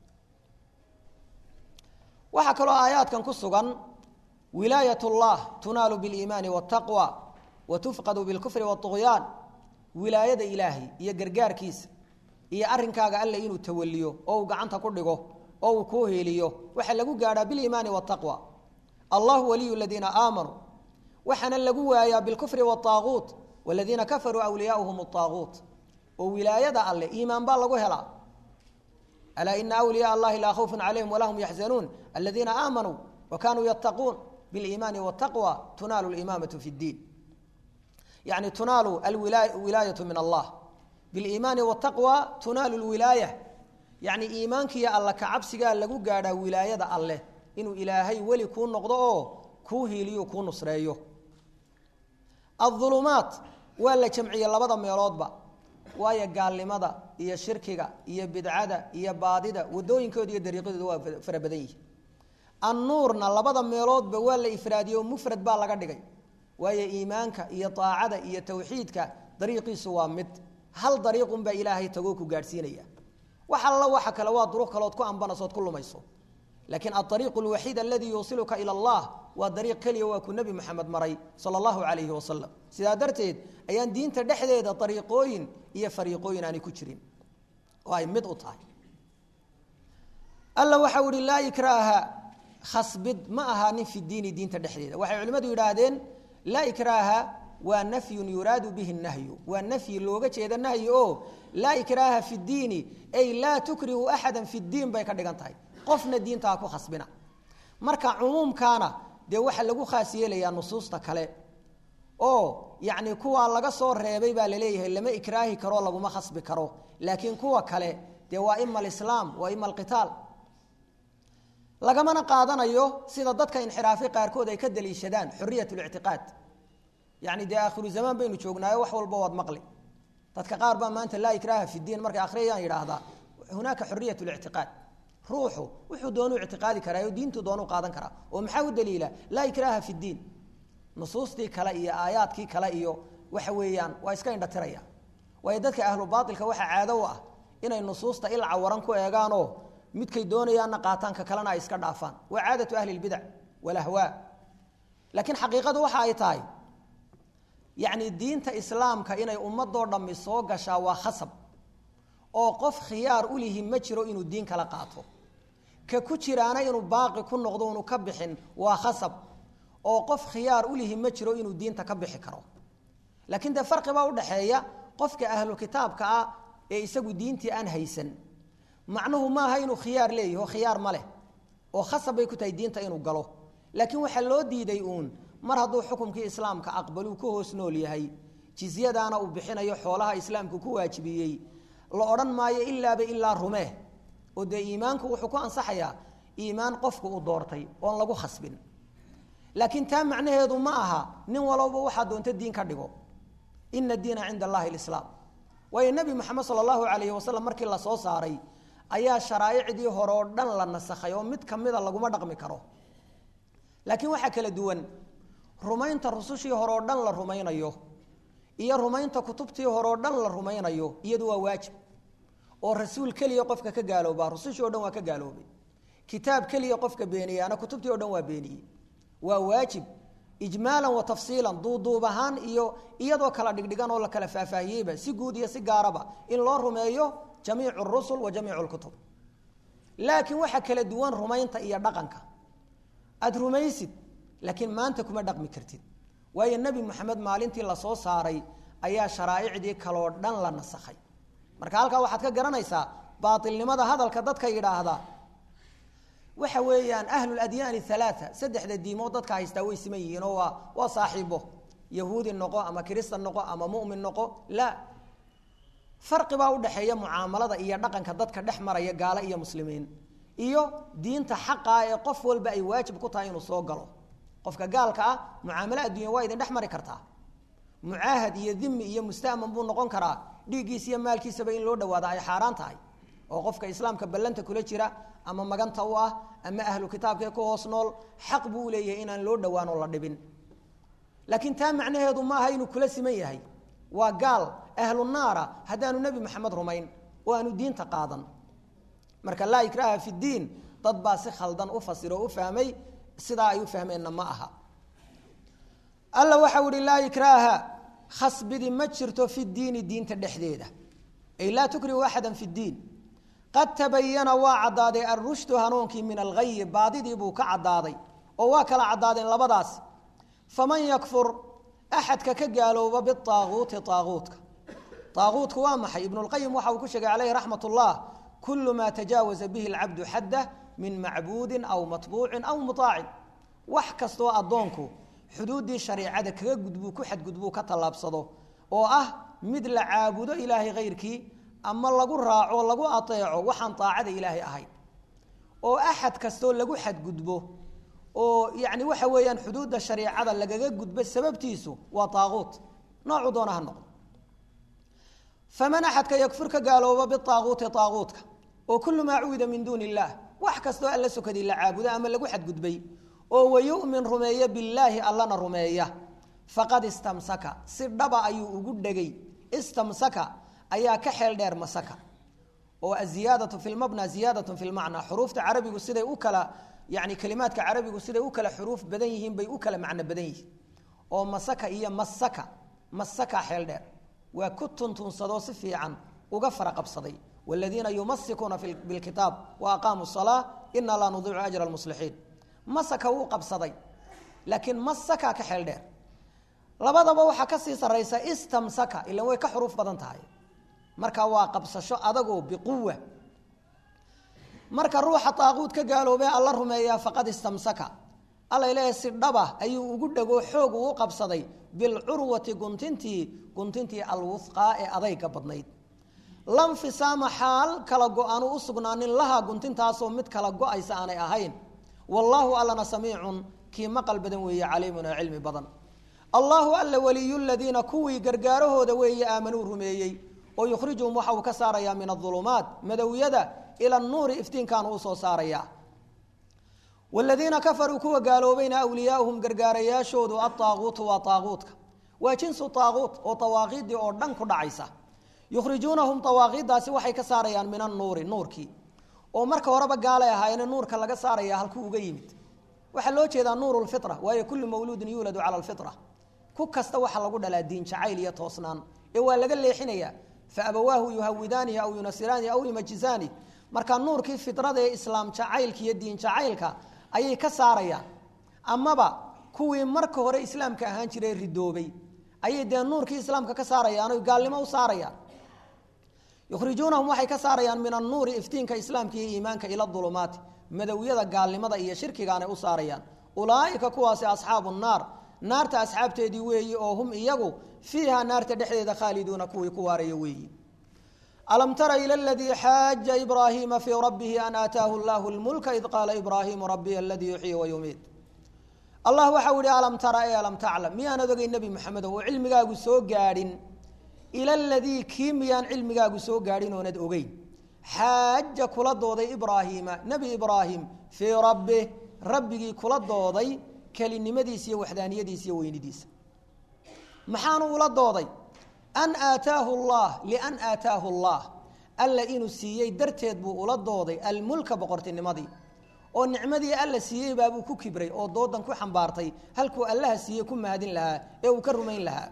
waxaa kaloo aayaadkan ku sugan wilaayat اllah tunaalu biاliimaani wاtaqwa wa tufqadu bilkufri wاطugyaan wilaayada ilaahay iyo gargaarkiisa iyo arrinkaaga alle inuu tawaliyo oo uu gacanta ku dhigo oo uu kuu heeliyo waxaa lagu gaadhaa biliimaani wاtaqwa allahu waliyu ladiina aamanuu waxaana lagu waayaa bilkufri wاطaaguut waladiina kafaruu awliyaauhum اطaaguut oo wilaayada alle iimaan baa lagu helaa alaa ina awliyaa allahi laa khawfun calayhim walaa hum yaxzanuun aladiina aamanuu wa kanuu yattaquun biliimaani wاtaqwa tunaalu limaamatu fi اddiin yani tunaalu alwilaayatu min allah biliimaani wاtaqwa tunaalu lwilaaya yani iimaankiiyo alla kacabsigaa lagu gaadhaa wilaayada alleh inuu ilaahay weli kuu noqdo oo kuu hiiliyo kuu nusreeyo aulumaat waa la jamciyey labada meeloodba waayo gaalnimada iyo shirkiga iyo bidcada iyo baadida wadooyinkooda iyo dariiqadooda waa fara badan yihi annuurna labada meeloodba waa la ifraadiyey oo mufrad baa laga dhigay waayo iimaanka iyo aacada iyo tawxiidka dariiqiisu waa mid hal dariiqunbaa ilaahay tagoo ku gaadhsiinaya wax alla waxa kale waa duruq kalood ku ambanaysood ku lumayso laakiin aariiqu lwaxiid aladii yuusiluka ila allah waa dariiq keliya waa ku nebi moxamed maray sala allahu calayhi wasalam sidaa darteed ayaan diinta dhexdeeda ariiqooyin iyo fariiqooyin aanay ku jirin oo ay mid u tahay alla waxau ihi laa ikraaha khasbid ma ahaanin fi diini diinta dhexdeeda waxay culimmadu yidhaahdeen laa ikraaha waa nafyun yuraadu bihi nahyu waa nafyi looga jeeda nahyi oo laa ikraaha fi diini ay laa tukrihu axada fi diin bay ka dhigan tahay qofna diinta ha ku khasbina marka cumuumkaana dee waxaa lagu khaas yeelayaa nusuusta kale oo yacni kuwa laga soo reebay baa laleeyahay lama ikraahi karo laguma khasbi karo laakiin kuwa kale dee waa ima alislaam waa ima alqitaal lagamana qaadanayo sida dadka inxiraafay qaarkood ay ka daliishadaan xuriyat lictiqaad yacni dee aakhiru zamaan baynu joognaayo wax walba waad maqli dadka qaar baa maanta laa ikraaha fi diin markay akhriyayaan yidhaahdaa hunaaka xuriyat lictiqaad ruuxu wuxuu doonuu ictiqaadi karaa oo diintuu doonuu qaadan karaa oo maxaa u daliila laa ikraaha fi diin nusuustii kale iyo aayaadkii kale iyo waxa weeyaan waa iska indhatiraya waayo dadka ahlu baailka waxaa caado u ah inay nusuusta ilca waran ku eegaanoo midkay doonayaanna qaataan ka kalena ay iska dhaafaan waa caadatu ahli lbidac walahwaa laakiin xaqiiqadu waxa ay tahay yacni diinta islaamka inay ummadoo dhammi soo gashaa waa khasab oo qof khiyaar u lihi ma jiro inuu diin kala qaato ka ku jiraana inuu baaqi ku noqdo unu ka bixin waa khasab oo qof khiyaar u lihi ma jiro inuu diinta ka bixi karo laakiin dee farqi baa udhaxeeya qofka ahlu kitaabka ah ee isagu diintii aan haysan macnuhu maaha inuu khiyaar leeyahi oo khiyaar ma leh oo khasab bay ku tahay diinta inuu galo laakiin waxaa loo diiday uun mar hadduu xukumkii islaamka aqbaluu ka hoos nool yahay jizyadaana uu bixinayo xoolaha islaamku ku waajibiyey la odhan maayo ilaaba ilaa rumee oo dee iimaanku wuxuu ku ansaxayaa iimaan qofku uu doortay oon lagu khasbin laakiin taa macnaheedu ma aha nin walowba waxaa doonta diin ka dhigo ina diina cinda allahi lislaam waayo nebi moxamed sala allahu calayhi wasalam markii la soo saaray ayaa sharaa'icdii hore oo dhan la nasakhay oo mid kamida laguma dhaqmi karo laakiin waxaa kala duwan rumaynta rusushii hore oo dhan la rumaynayo iyo rumaynta kutubtii hore oo dhan la rumaynayo iyadu waa waajib oo rasuul keliya qofka ka gaaloobaa rusushii o dhan waa ka gaaloobay kitaab keliya qofka beeniyaana kutubtii o dhan waa beeniyey waa waajib ijmaalan wa tafsiilan duuduub ahaan iyo iyadoo kala dhigdhigan oo la kala faahfaahiyeyba si guud iyo si gaaraba in loo rumeeyo jamiicu rusul wa jamiicu lkutub laakiin waxaa kala duwan rumaynta iyo dhaqanka aada rumaysid laakiin maanta kuma dhaqmi kartid waayo nebi moxamed maalintii lasoo saaray ayaa sharaa'icdii kaloo dhan la nasakhay marka halkaa waxaad ka garanaysaa baailnimada hadalka dadka yidhaahda waxa weeyaan ahluladyaani halaaa saddexda diimood dadka haystaa way siman yihiin oo waa waa saaxiibo yahuudi noqo ama kiristan noqo ama mumin noqo la farqi baa udhaxeeya mucaamalada iyo dhaqanka dadka dhex maraya gaalo iyo muslimiin iyo diinta xaqaa ee qof walba ay waajib ku tahay inuu soo galo qofka gaalka ah mucaamalo adduunya waa idin dhex mari kartaa mucaahad iyo dimi iyo musta'man buu noqon karaa dhiiggiisa iyo maalkiisaba in loo dhawaada ay xaaraan tahay oo qofka islaamka ballanta kula jira ama maganta u ah ama ahlu kitaabkae ku hoos nool xaq buu uleeyahay inaan loo dhowaan oo la dhibin laakiin taa macnaheedu ma aha inuu kula siman yahay waa gaal ahlu naara haddaanu nebi maxamed rumayn oo aanu diinta qaadan marka laa ikraha fi diin dad baa si khaldan u fasiro o u fahmay sidaa ay u fahmeenna ma aha alla waxau ihi laa ikraaha khasbidi ma jirto fi diini diinta dhexdeeda ay laa tukrihu axada fi diin qad tabayana waa caddaaday alrushdu hanuunkii min alghayi baadidii buu ka caddaaday oo waa kala caddaadeen labadaas faman yakfur axadka ka gaalooba biaaguuti aaguutka aaguutku waa maxay ibnulqayim waxa uu ku sheegay caleyhi raxmat ullah kulu maa tajaawaza bihi alcabdu xaddah min macbuudin aw matbuucin aw muaacin wax kastoo addoonku xuduuddii shareicada kaga gudbuu ku xadgudbuu ka tallaabsado oo ah mid la caabudo ilaahay hayrkii ama lagu raaco lagu ateeco waxaan aacada ilaahay ahayn oo axad kastoo lagu xadgudbo oo yani waxa weeyaan xuduudda shareicada lagaga gudbo sababtiisu waa aaguut noocu doona ha noqdo faman axadka yakfur ka gaalooba biaaguuti aaguutka oo kulu maa cuwida min duuni illaah wax kastoo alla sokadii la caabudo ama lagu xadgudbay oo wayu'min rumeeya billaahi allana rumeeya faqad istamsaka si dhaba ayuu ugu dhegay istamsaka ayaa ka xeel dheer masaka oo aziyaadatu fi lmabna ziyaadatu fi lmacna xuruufta carabigu siday u kala yani kalimaadka carabigu siday u kala xuruuf badan yihiin bay u kala macno badan yihiin oo masaka iyo masaka masaka xeel dheer waa ku tuntunsadoo si fiican uga fara qabsaday wladiina yumasikuuna bilkitaab wa aqaamuu salaa ina laa nudiicu ajra lmuslixiin masaka wuu qabsaday laakiin masaka ka xeel dheer labadaba waxaa kasii saraysa istamsaka ilan way ka xuruuf badan tahay marka waa qabsasho adagoo biquwa marka ruuxa aaquud ka gaaloobee alla rumeeyaa faqad istamsaka alla leeyahay si dhaba ayuu ugu dhego xoog uu qabsaday bilcurwati guntintii guntintii alwusqaa ee adayga badnayd lanfisaama xaal kala go-aanu u sugnaanin lahaa guntintaasoo mid kala go-aysa aanay ahayn wallaahu allana samiicun kii maqal badan weeye caliimun oo cilmi badan allahu alla waliyu ladiina kuwii gargaarahooda weeye aamanuu rumeeyey oo yukhrijuhum waxa uu ka saarayaa min aulumaat madowyada ila nuuri iftiinkaanu usoo saarayaa wladiina kafaruu kuwa gaaloobayna awliyaauhum gargaarayaashoodu aaaguutu waa aaguutka waa jinsu aaguut oo awaaqiidii oo dhan ku dhacaysa yukhrijuunahum awaaqiiddaasi waxay ka saarayaan min anuuri nuurkii oo marka horeba gaalay ahaayeen nuurka laga saaraya halkuu uga yimid waxaa loo jeedaa nuur lfira waayo kullu mawluudin yuuladu cala lfira ku kasta waxa lagu dhalaa diin jacayl iyo toosnaan ee waa laga leexinaya faabawaahu yuhawidaanihi aw yunasiraanihi aw yumajisaani marka nuurkii firada ee islaam jacaylka iyo diin jacaylka ayay ka saarayaan amaba kuwii marka hore islaamka ahaan jiray ridoobay ayay dee nuurkii islaamka ka saarayaan o gaalnimo u saarayaan yukhrijuunahum waxay ka saarayaan min annuuri iftiinka islaamka iyo iimaanka ila dulumaati madowyada gaalnimada iyo shirkigaanay u saarayaan ulaaika kuwaasi asxaabu naar naarta asxaabteedii weeyi oo hum iyagu fiiha naarta dhexdeeda khaaliduuna kuwii ku waaraya weeyi alam tara ilى اladii xaaja ibraahiima fii rabbihi an aataahu اllahu اlmulka id qaala ibraahimu rabiy aladii yuxyi wayumiid allah waxau yihi alam tara e alam taclam miyaanad ogay nebi moxamedo oo cilmigaagu soo gaadhin ila ladii kii miyaan cilmigaagu soo gaadhin oonad ogeyn xaaja kula dooday ibraahiima nebi ibraahim fii rabbih rabbigii kula dooday kelinimadiisa iyo waxdaaniyadiisa iyo weynidiisa maxaanu ula dooday an aataahu llah lian aataahu allah alla inuu siiyey darteed buu ula dooday almulka boqortinimadii oo nicmadii alla siiyey baabuu ku kibray oo doodan ku xambaartay halkuu allaha siiyey ku mahadin lahaa ee uu ka rumayn lahaa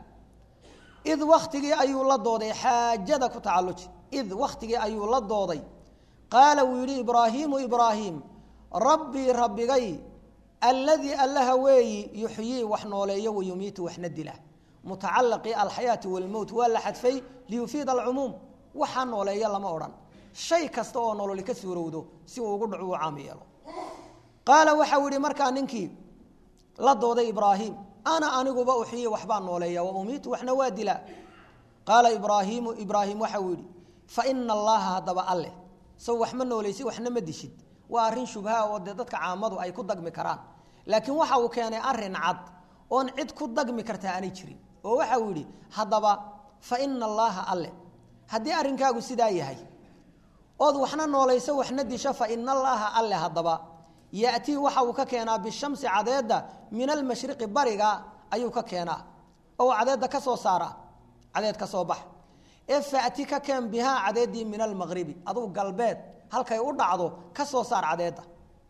id waktigii ayuu la dooday xaajada ku tacalluji id waktigii ayuu la dooday qaala wuu yidhi ibraahiimu ibraahim rabbii rabbigay alladii allaha weeyi yuxyii wax nooleeyo wayumiitu waxna dila mutacalaqii alxayaati walmowt waa la xadfay liyufiida alcumuum waxaa nooleeya lama odhan shay kasta oo nololi ka suurowdo si uu ugu dhacu u caam yeelo qaala waxau yihi markaa ninkii la dooday ibraahim ana aniguba uxiyi waxbaa nooleeya wa umiitu waxna waa dilaa qaala ibraahiimu ibraahim waxau yihi fa ina allaha haddaba alleh saw wax ma nooleysi waxna ma dishid waa arrin shubha oo dee dadka caamadu ay ku dagmi karaan laakiin waxa uu keenay arin cad oon cid ku dagmi kartaa aanay jirin oo waxa uu yidhi haddaba fa ina allaaha alle haddii arrinkaagu sidaa yahay ood waxna noolayso waxna disho fa ina allaaha alle haddaba yatii waxa uu ka keenaa bishamsi cadeedda min almashriqi bariga ayuu ka keenaa oo cadeedda ka soo saara cadeed ka soo bax ee fati ka keen bihaa cadeeddii min almaqribi aduu galbeed halkay u dhacdo ka soo saar cadeedda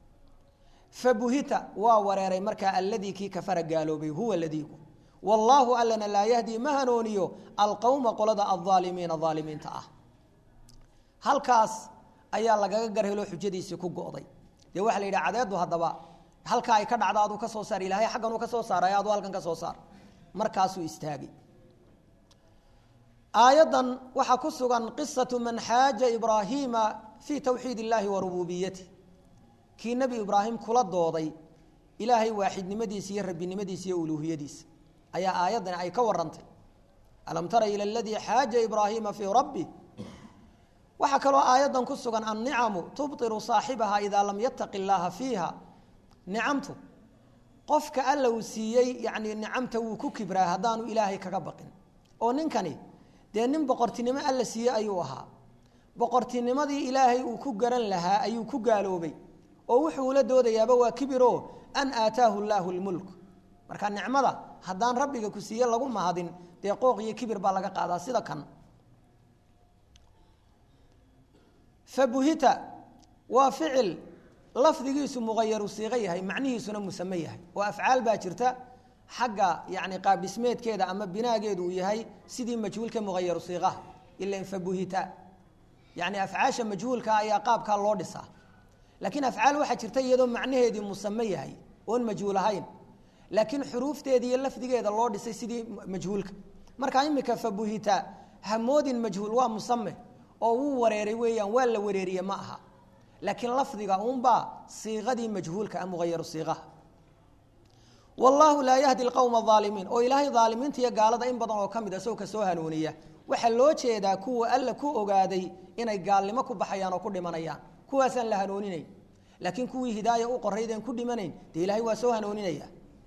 fabuhita waa wareeray markaa alladii kii kafara gaaloobay huwa ladiigu wallaahu allana laa yahdii ma hanooniyo alqowma qolada alaalimiina aalimiinta ah halkaas ayaa lagaga garheloo xujadiisii ku go'day dee waxaa la yidhi cadeeddu haddaba halka ay ka dhacda aduu ka soo saar ilahay xagganuu ka soo saaray aduu halkan ka soo saar markaasuu istaagay aayaddan waxaa ku sugan qisatu man xaaja ibraahiima fii tawxiid illaahi wa rububiyatih kii nebi ibraahim kula dooday ilaahay waaxidnimadiisa iyo rabbinimadiisa iyo uluuhiyadiisa ayaa aayaddan ay ka warantay alam tara ila aladii xaaja ibraahiima fii rabbi waxaa kaloo aayaddan ku sugan annicamu tubtiru saaxibaha idaa lam yataqi illaaha fiiha nicamtu qofka alla uu siiyey yacni nicamta wuu ku kibraa haddaanu ilaahay kaga baqin oo ninkani dee nin boqortinimo alla siiyey ayuu ahaa boqortinimadii ilaahay uu ku garan lahaa ayuu ku gaaloobay oo wuxuu ula doodayaaba waa kibiro an aataahu llaahu lmulk marka nicmada haddaan rabbiga ku siiye lagu mahadin dee qooq iyo kibir baa laga qaadaa sida kan fabuhita waa ficil lafdigiisu muqayaru siiqo yahay macnihiisuna musame yahay oo afcaal baa jirta xagga yani qaabdhismeedkeeda ama binaageedu uu yahay sidii majhuulka muqayaru siiqaha ilan fabuhita yani afcaasha majhuulka ayaa qaabkaa loo dhisaa laakiin afcaal waxaa jirta iyadoo macnaheedii musame yahay oon majhuul ahayn laakiin xuruufteeda iyo lafdigeeda loo dhisay sidii majhuulka marka imika fabuhita hamoodin majhuul waa musame oo wuu wareeray weeyaan waa la wareeriye ma aha laakiin lafdiga uunbaa siiqadii majhuulka a muqayaru siiqaha wallaahu laa yahdi lqowma aalimiin oo ilaahay aalimiinta iyo gaalada in badan oo ka mid a sow ka soo hanuuniya waxaa loo jeedaa kuwa alla ku ogaaday inay gaalnimo ku baxayaan oo ku dhimanayaan kuwaasaan la hanuuninayn laakiin kuwii hidaaya u qoraydeen ku dhimanayn dee ilaahay waa soo hanooninaya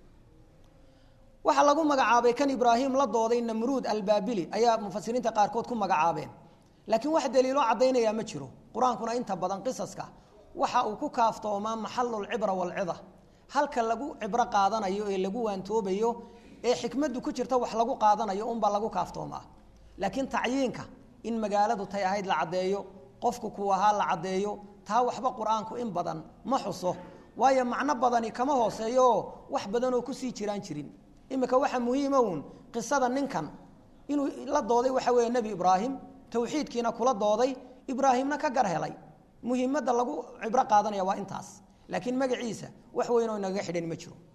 waxaa lagu magacaabay kan ibraahim la dooday namruud albaabili ayaa mufasiriinta qaarkood ku magacaabeen laakiin wax daliiloo caddaynaya ma jiro qur-aankuna inta badan qisaska waxa uu ku kaaftoomaa maxalulcibra walcida halka lagu cibro qaadanayo ee lagu waantoobayo ee xikmaddu ku jirta wax lagu qaadanayo unbaa lagu kaaftoomaa laakiin tacyiinka in magaaladu tay ahayd la caddeeyo qofku kuu ahaa la caddeeyo taa waxba qur-aanku in badan ma xuso waayo macno badani kama hooseeyooo wax badanoo kusii jiraan jirin iminka waxaa muhiima uun qisada ninkan inuu la dooday waxa weeye nebi ibraahim tawxiidkiina kula dooday ibraahimna ka gar helay muhiimadda lagu cibro qaadanaya waa intaas laakiin magaciisa wax weynoo inagaga xidhan ma jiro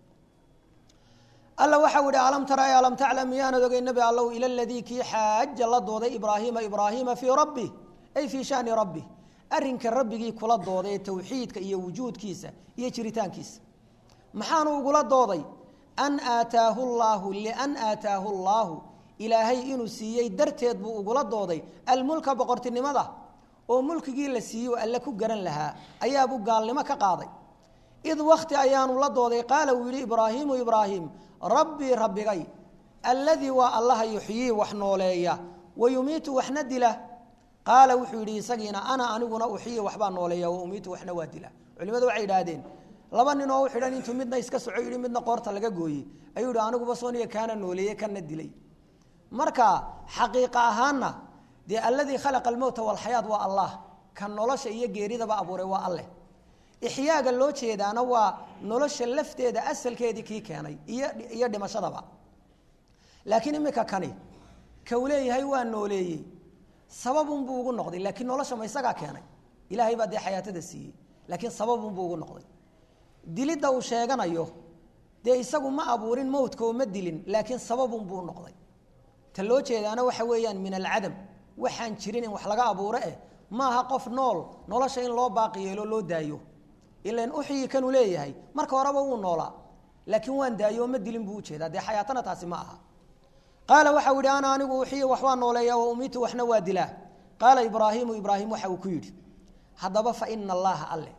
alla waxau ihi alam tara e alam taclam miyaanad ogey nebi allow ila ladii kii xaaja la dooday ibraahiima ibraahiima fii rabbi ay fii shani rabbi arrinka rabbigii kula dooday ee tawxiidka iyo wujuudkiisa iyo jiritaankiisa maxaanu ugula dooday an aataahu llaahu lian aataahu llaahu ilaahay inuu siiyey darteed buu ugula dooday almulka boqortinimada oo mulkigii la siiyo alle ku garan lahaa ayaabuu gaalnimo ka qaaday id wakti ayaanu la dooday qaala uu yidhi ibraahiimu ibraahim rabbii rabbigay alladii waa allaha yuxyii wax nooleeya wa yumiitu waxna dila qaala wuxuu yidhi isagiina ana aniguna uxyii waxbaa nooleeya wa umiitu waxna waa dila culimadu waxay idhaahdeen laba nin oo u xidhan intuu midna iska soco yidhi midna qoorta laga gooyey ayuu yidhi aniguba sooniya kaana nooleeye kana dilay marka xaqiiqa ahaanna dee alladii khalaqa almowta walxayaat waa allah ka nolosha iyo geeridaba abuuray waa alleh ixyaaga loo jeedaana waa nolosha lafteeda asalkeedii kii keenay iyo iyo dhimashadaba laakiin imika kani kau leeyahay waa nooleeyey sababunbuu ugu noqday laakiin nolosha ma isagaa keenay ilaahay baa dee xayaatada siiyey laakiin sababunbuu ugu noqday dilidda uu sheeganayo dee isagu ma abuurin mowdka oo ma dilin laakiin sababunbuu noqday ta loo jeedaana waxa weeyaan min alcadam waxaan jirin in wax laga abuuro eh maaha qof nool nolosha in loo baaqi yeelo loo daayo ilan uxyi kanuu leeyahay marka horeba wuu noolaa laakiin waan daayo oo ma dilin buu ujeedaa dee xayaatana taasi ma aha qaala waxau yidhi ana anigu uxiyi waxbaa nooleeya wa umiitu waxna waa dilaa qaala ibraahiimu ibraahim waxa uu ku yidhi haddaba fa ina allaha alle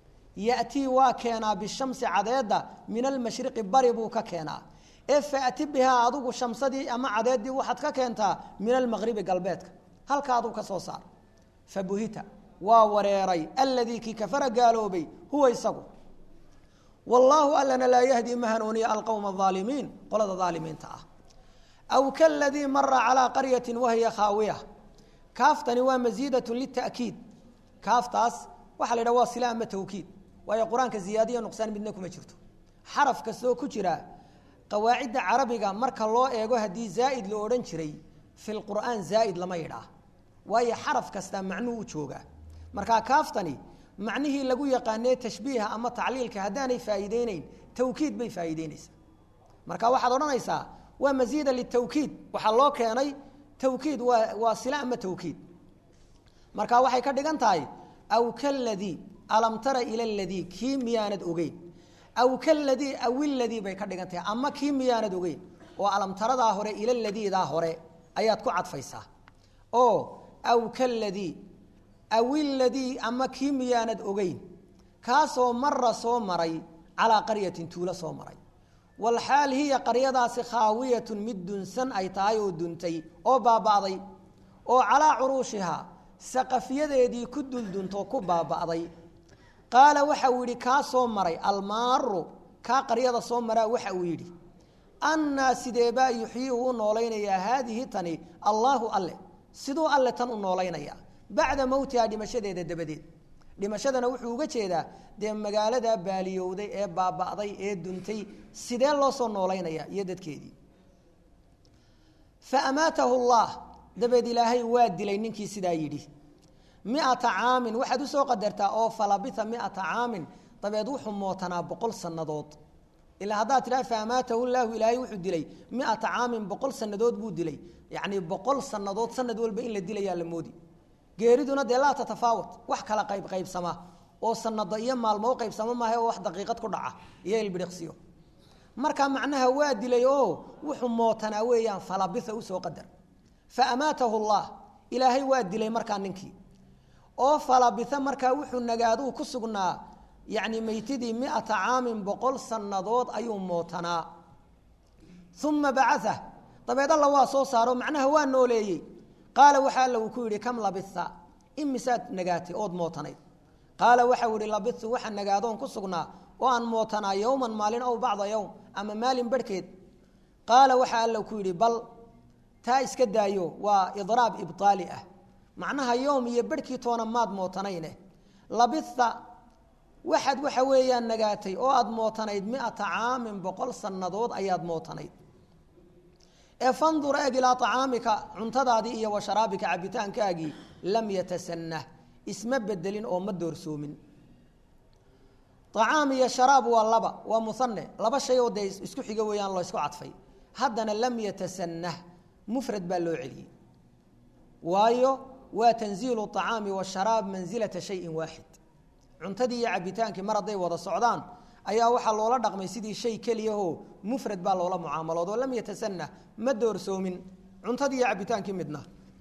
yatii waa keenaa bishamsi cadeedda min almashriqi bari buu ka keenaa ee faati bihaa adigu shamsadii ama cadeeddii waxaad ka keentaa min almaqribi galbeedka halka aduu ka soo saar fabuhita waa wareeray alladii kii kafara gaaloobay huwa isagu wallaahu allana laa yahdi ma hanuuniya alqowma aalimiin qolada aalimiinta ah aw kaladii mara calaa qaryati wahiya khaawiya kaaftani waa masiidatu lita'kiid kaaftaas waxaa la yidhaha waa sila ama tawkiid waayo qur-aanka ziyaadiya nuqsaan midna kuma jirto xaraf kastoo ku jira qawaacidda carabiga marka loo eego haddii zaa'id la odhan jiray fi lqur'aan zaa'id lama yidhaah waayo xaraf kastaa macnuhu u joogaa markaa kaaftani macnihii lagu yaqaanee tashbiiha ama tacliilka haddaanay faa'iideyneyn tawkiid bay faa'iideynaysaa marka waxaad odhanaysaa waa masiida litawkiid waxaa loo keenay tawkiid waa waa sila ama tawkiid marka waxay ka dhigan tahay aw kaladii alam tara ila ladii kii miyaanad ogeyn aw kaladii awiladii bay ka dhigan tahay ama kii miyaanad ogeyn oo alamtaradaa hore ila ladiidaa hore ayaad ku cadfaysaa oo aw kaladii awiladii ama kii miyaanad ogeyn kaasoo mara soo maray calaa qaryatin tuulo soo maray walxaal hiya qaryadaasi khaawiyatun mid dunsan ay tahay oo duntay oo baaba'day oo calaa curuushihaa saqafyadeedii ku duldunto ku baaba'day qaala waxa uu yidhi kaa soo maray almaaru kaa qaryada soo maraa waxa uu yidhi annaa sideebaa yuxyii uu u noolaynayaa haadihi tani allaahu alle siduu alle tan u noolaynayaa bacda mowtihaa dhimashadeeda dabadeed dhimashadana wuxuu uga jeedaa dee magaaladaa baaliyowday ee baaba'day ee duntay sidee loo soo noolaynayaa iyo dadkeedii fa amaatahu llah dabeed ilaahay waa dilay ninkii sidaa yidhi miata caamin waxaad usoo qadartaa oo falabita miata caamin dabeed wuxuu mootanaa boqol sannadood ilaa haddaad tidhaha fa amaatahu llaahu ilaahay wuxuu dilay miata caamin boqol sannadood buu dilay yacnii boqol sannadood sanad walba in la dilayaa la moodi geeriduna dee laa tatafaawat wax kala qayb qaybsama oo sanado iyo maalmo qaybsamo maaha oo wax daqiiqad ku dhaca iyo ilbidhiqsiyo marka macnaha waa dilay oo wuxuu mootanaa weeyaan falabitha usoo qadar fa amaatahu allah ilaahay waa dilay markaa ninkii oo falabitha markaa wuxuu nagaaduu ku sugnaa yacni meytidii miata caamin boqol sannadood ayuu mootanaa uma bacaa dabeed alla waa soo saaro macnaha waa nooleeyey qaala waxa alla uu ku yidhi kam labitha imisaad nagaatay ood mootanayd qaala waxau yihi labithu waxaa nagaadoon ku sugnaa oo aan mootanaa yowman maalin ow bacda yowm ama maalin barhkeed qaala waxa alla ku yidhi bal taa iska daayo waa idraab ibtaali ah macnaha yowm iyo barhkii toona maad mootanayne labitha waxaad waxa weeyaan nagaatay oo aada mootanayd miata caamin boqol sannadood ayaad mootanayd ee fandur eeg ilaa acaamika cuntadaadii iyo wa sharaabika cabitaankaagii lam yatasanah isma bedelin oo ma doorsoomin acaam iyo sharaab waa laba waa muane laba shay oo dee isku xiga weeyaan loo isku cadfay haddana lam yatasanah mufrad baa loo celiyey waayo waa tanziilu acaami washaraab mansilata shayin waaxid cuntadii iyo cabitaankii mar hadday wada socdaan ayaa waxaa loola dhaqmay sidii shay keliyahoo mufrad baa loola mucaamalood oo lam yatasanah ma doorsoomin cuntadii iyo cabitaankii midna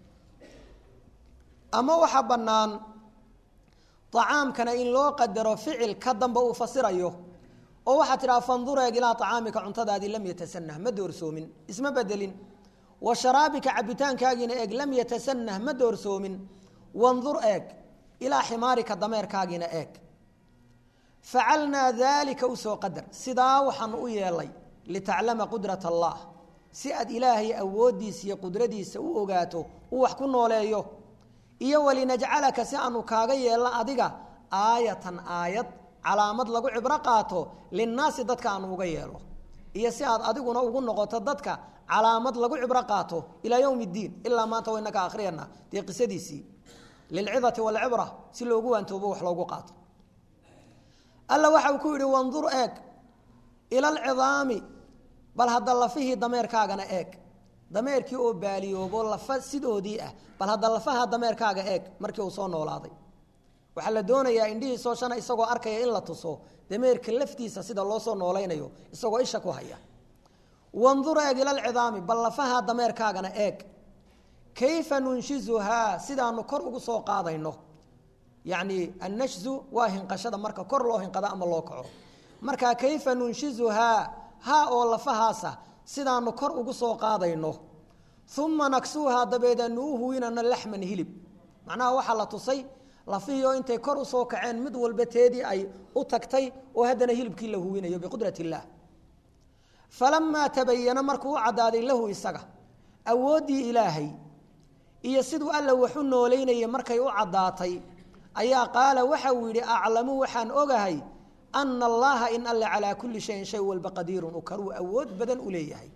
ama waxaa bannaan acaamkana in loo qadaro ficil ka damba uu fasirayo oo waxaa tidhaha fandur eeg ilaa acaamika cuntadaadii lam yatasanah ma doorsoomin isma bedelin wa sharaabika cabitaankaagiina eeg lam yatasanah ma doorsoomin wandur eeg ilaa ximaarika dameerkaagiina eeg facalnaa daalika usoo qadar sidaa waxaanu u yeelay litaclama qudrat allah si aad ilaahay awooddiisa iyo qudradiisa u ogaato uu wax ku nooleeyo iyo walinajcalaka si aanu kaaga yeelno adiga aayatan aayad calaamad lagu cibro qaato linnaasi dadka aanu uga yeelo iyo si aad adiguna ugu noqoto dadka calaamad lagu cibro qaato ilaa yowm اddiin ilaa maanta waynaka akhriyana dee qisadiisii lilcidati walcibra si loogu waantoobo wax loogu qaato alla waxa uu ku yidhi wandur eeg ila alcidaami bal hadda lafihii dameerkaagana eeg dameerkii oo baaliyoobo lafa sidoodii ah bal hadda lafaha dameerkaaga eeg markii uu soo noolaaday waxaa la doonayaa indhihiisoo shana isagoo arkaya in la tuso dameerka laftiisa sida loo soo noolaynayo isagoo isha ku haya wandur eeg ila alcidaami bal lafaha dameerkaagana eeg kayfa nunshizuhaa sidaanu kor ugu soo qaadayno yacni annashzu waa hinqashada marka kor loo hinqado ama loo kaco marka kayfa nunshizuhaa haa oo lafahaasa sidaanu kor ugu soo qaadayno uma naksuuhaa dabeedaanu u huwinano laxman hilib macnaha waxaa la tusay lafihii oo intay kor usoo kaceen mid walba teedii ay u tagtay oo haddana hilibkii la huwinayo biqudrat illaah falamaa tabayana markuu u caddaaday lahu isaga awooddii ilaahay iyo siduu alla waxu noolaynayay markay u caddaatay ayaa qaala waxa uu yidhi aclamu waxaan ogahay ana allaha in alle calaa kulli shayin shay walba qadiirun u karuu awood badan u leeyahay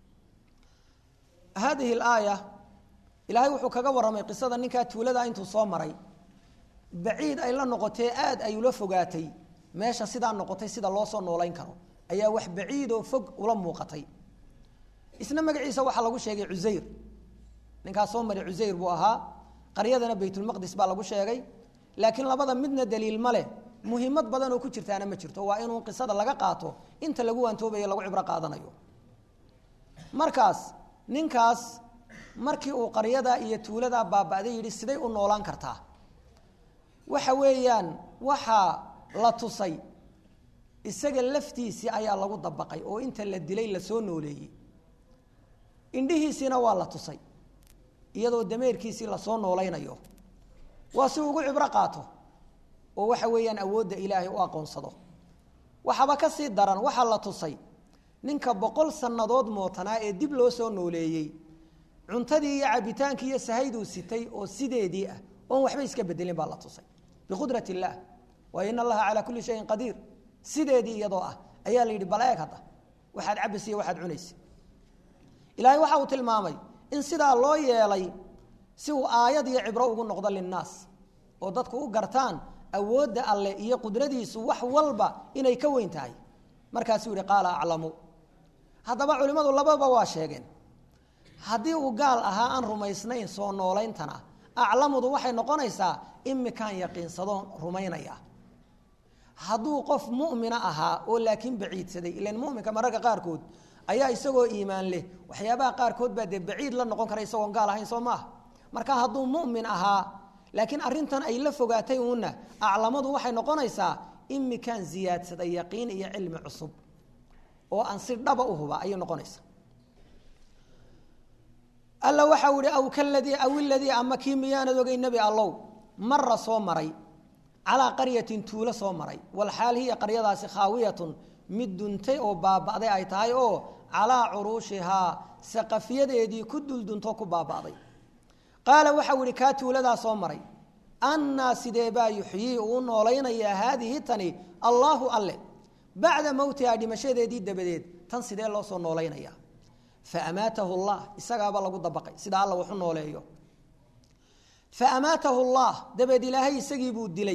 haadihi alaaya ilaahay wuxuu kaga warramay qisada ninkaa tuulada intuu soo maray baciid ay la noqotee aad ay ula fogaatay meesha sidaa noqotay sida loo soo noolayn karo ayaa wax baciidoo fog ula muuqatay isna magaciisa waxaa lagu sheegay cusayr ninkaas soo maray cusayr buu ahaa qaryadana baytulmaqdis baa lagu sheegay laakiin labada midna daliil ma leh muhiimad badan oo ku jirtaana ma jirto waa inuu qisada laga qaato inta lagu waantoobayo lagu cibro qaadanayo markaas ninkaas markii uu qaryada iyo tuuladaa baaba'day yidhi siday u noolaan kartaa waxa weeyaan waxaa la tusay isaga laftiisii ayaa lagu dabaqay oo inta la dilay lasoo nooleeyey indhihiisiina waa la tusay iyadoo dameerkiisii lasoo noolaynayo waa si ugu cibro qaato oo waxa weeyaan awoodda ilaahay u aqoonsado waxaba ka sii daran waxaa la tusay ninka boqol sannadood mootanaa ee dib loo soo nooleeyey cuntadii iyo cabitaankii iyo sahayduu sitay oo sideedii ah oon waxba iska bedelin baa la tusay biqudrat illaah waayo in allaha calaa kulli shayin qadiir sideedii iyadoo ah ayaa la yidhi bal eeg hadda waxaad cabaysa iyo waxaad cunaysa ilaahay waxa uu tilmaamay in sidaa loo yeelay si uu aayad iyo cibro ugu noqdo linnaas oo dadku u gartaan awoodda alleh iyo qudradiisu wax walba inay ka weyn tahay markaasuu yihi qaala aclamu haddaba culimmadu labadaba waa sheegeen haddii uu gaal ahaa aan rumaysnayn soo noolayntana aclamudu waxay noqonaysaa imikaan yaqiinsadoon rumaynaya hadduu qof mu'mina ahaa oo laakiin baciidsaday ilan muminka mararka qaarkood ayaa isagoo iimaan leh waxyaabaha qaarkood baa dee baciid la noqon kara isagoon gaal ahayn soo maaha marka hadduu mu'min ahaa laakiin arrintan ay la fogaatay uuna aclamadu waxay noqonaysaa imikaan ziyaadsaday yaqiin iyo cilmi cusub oo aan si dhaba u huba ayay noqonaysaa alla waxau ihi aw kaladii aw iladii ama kii miyaanad ogay nebi allow mara soo maray calaa qaryatin tuulo soo maray walxaal hiya qaryadaasi khaawiyatun mid duntay oo baaba'day ay tahay oo calaa curuushihaa saqafiyadeedii ku duldunto ku baaba'day qaala waxau ihi kaa tuuladaa soo maray annaa sidee baa yuxyii uu noolaynayaa haadihi tani allaahu alle bacda mowtihaa dhimashadeedii dabadeed tan sidee loo soo noolaynayaa faamaatahu llah isagaaba lagu dabaqay sida alla waxu nooleeyo faamaatahu llah dabeed ilaahay isagii buu dilay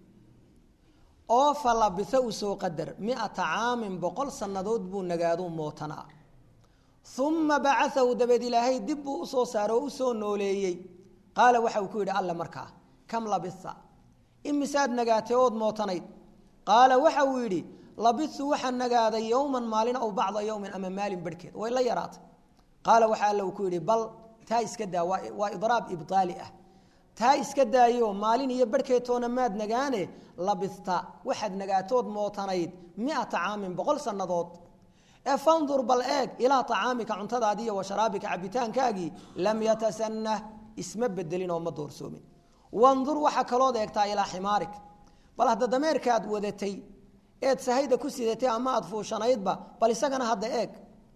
oo falabisa uu soo qadar miata caamin boqol sannadood buu nagaadu mootanaa uma bacaahu dabeed ilaahay dib buu usoo saaro oo usoo nooleeyey qaala waxa uu ku yidhi alle markaa kam labisa imisaad nagaatay ood mootanayd qaala waxa uu yidhi labitu waxaan nagaaday yowman maalin aw bacda yowmin ama maalin barhkeed way la yaraatay qaala waxa alle uu ku yidhi bal taa iska daa waa idraab ibdaali ah taa iska daayo maalin iyo barhkeetoona maad nagaane labista waxaad nagaatood mootanayd miata caamin boqol sannadood ee fandur bal eeg ilaa acaamika cuntadaadii iyo wa sharaabika cabitaankaagii lam yatasanah isma bedelin oo ma doorsoomin wandur waxaa kalood eegtaa ilaa ximaarik bal hadda dameerkaad wadatay eed sahayda ku sidatay ama aad fuushanaydba bal isagana hadda eeg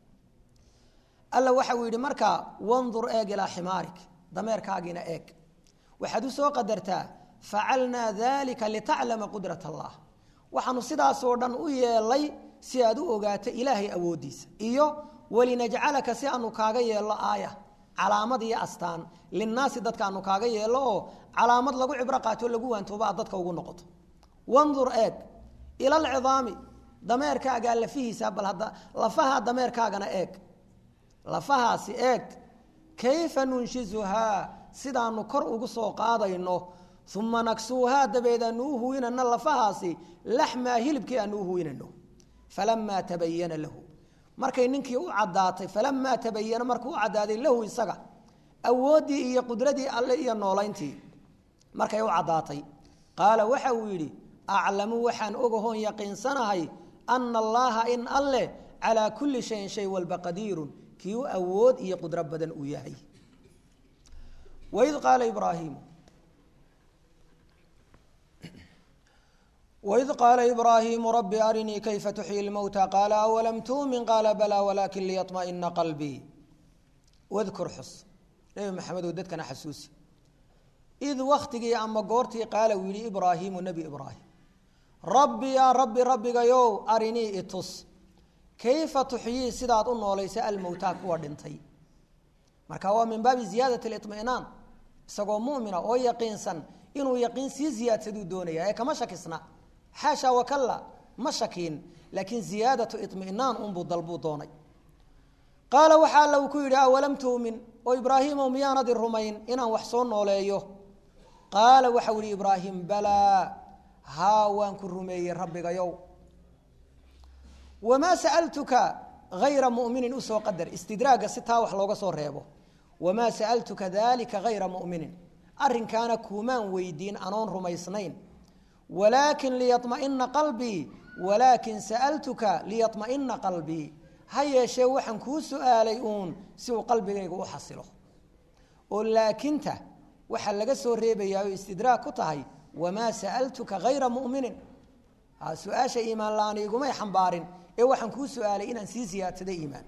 alla waxa uu yidhi markaa wandur eeg ilaa ximaarik dameerkaagiina eeg waxaad u soo qadartaa facalnaa dalika litaclama qudrat allah waxaanu sidaasoo dhan u yeelay si aad u ogaato ilaahay awooddiisa iyo walinajcalaka si aanu kaaga yeello aaya calaamad iyo astaan linnaasi dadka aanu kaaga yeello oo calaamad lagu cibro qaato lagu waantooba aad dadka ugu noqoto wandur eeg ila alcidaami dameerkaagaa lafihiisa bal hadda lafaha dameerkaagana eeg lafahaasi eeg kayfa nunshizuhaa sidaanu kor ugu soo qaadayno uma naksuuhaa dabeed aanu u huwinano lafahaasi laxmaa hilibkii aanu u huwinano falamaa tabayana lahu markay ninkii u caddaatay falamaa tabayana markuu u caddaaday lahu isaga awooddii iyo qudradii alle iyo noolayntii markay u caddaatay qaala waxa uu yidhi aclamu waxaan ogahoon yaqiinsanahay ana allaha in alleh calaa kulli shayin shay walba qadiirun kii u awood iyo qudro badan uu yahay waid qaala ibraahiimu waid qaala ibraahiimu rabbi arinii kayfa tuxyi lmowta qaala awalam tuumin qaala balaa walaakin liyaطmaئina qalbii wadkur xus nebi maxamedow dadkana xasuusi id waktigii ama goortii qaala uu yihi ibraahiimu nebi ibraahim rabbi yaa rabbi rabbigayow arinii itus kayfa tuxyii sidaad u noolaysa almowtaa kuwa dhintay marka waa min baabi ziyaadat اliطmi'naan isagoo mumina oo yaqiinsan inuu yaqiin sii ziyaadsaduu doonaya ee kama shakisna xaasha wakalla ma shakiin laakiin ziyaadatu iطmi'naan unbuu dalbuu doonay qaala waxa alla uu ku yidhi awalam tuumin oo ibraahiimow miyaanadi rumayn inaan wax soo nooleeyo qaala waxau yihi ibraahim balaa haa waan ku rumeeyey rabbigayow wamaa sa'altuka hayra mu'minin usoo qadar istidraagga si taa wax looga soo reebo wamaa sa'altuka dalika hayra mu'minin arrinkaana kuumaan weydiin anoon rumaysnayn walaakin liyaطma'ina qalbii walaakin sa'altuka liyaطma'ina qalbii ha yeeshee waxaan kuu su'aalay uun si uu qalbigayga u xasilo oo laakinta waxaa laga soo reebayaa oo istidraag ku tahay wamaa sa'altuka hayra mu'minin su-aasha iimaan la-aan igumay xambaarin ee waxaan kuu su-aalay inaan sii siyaadsada iimaan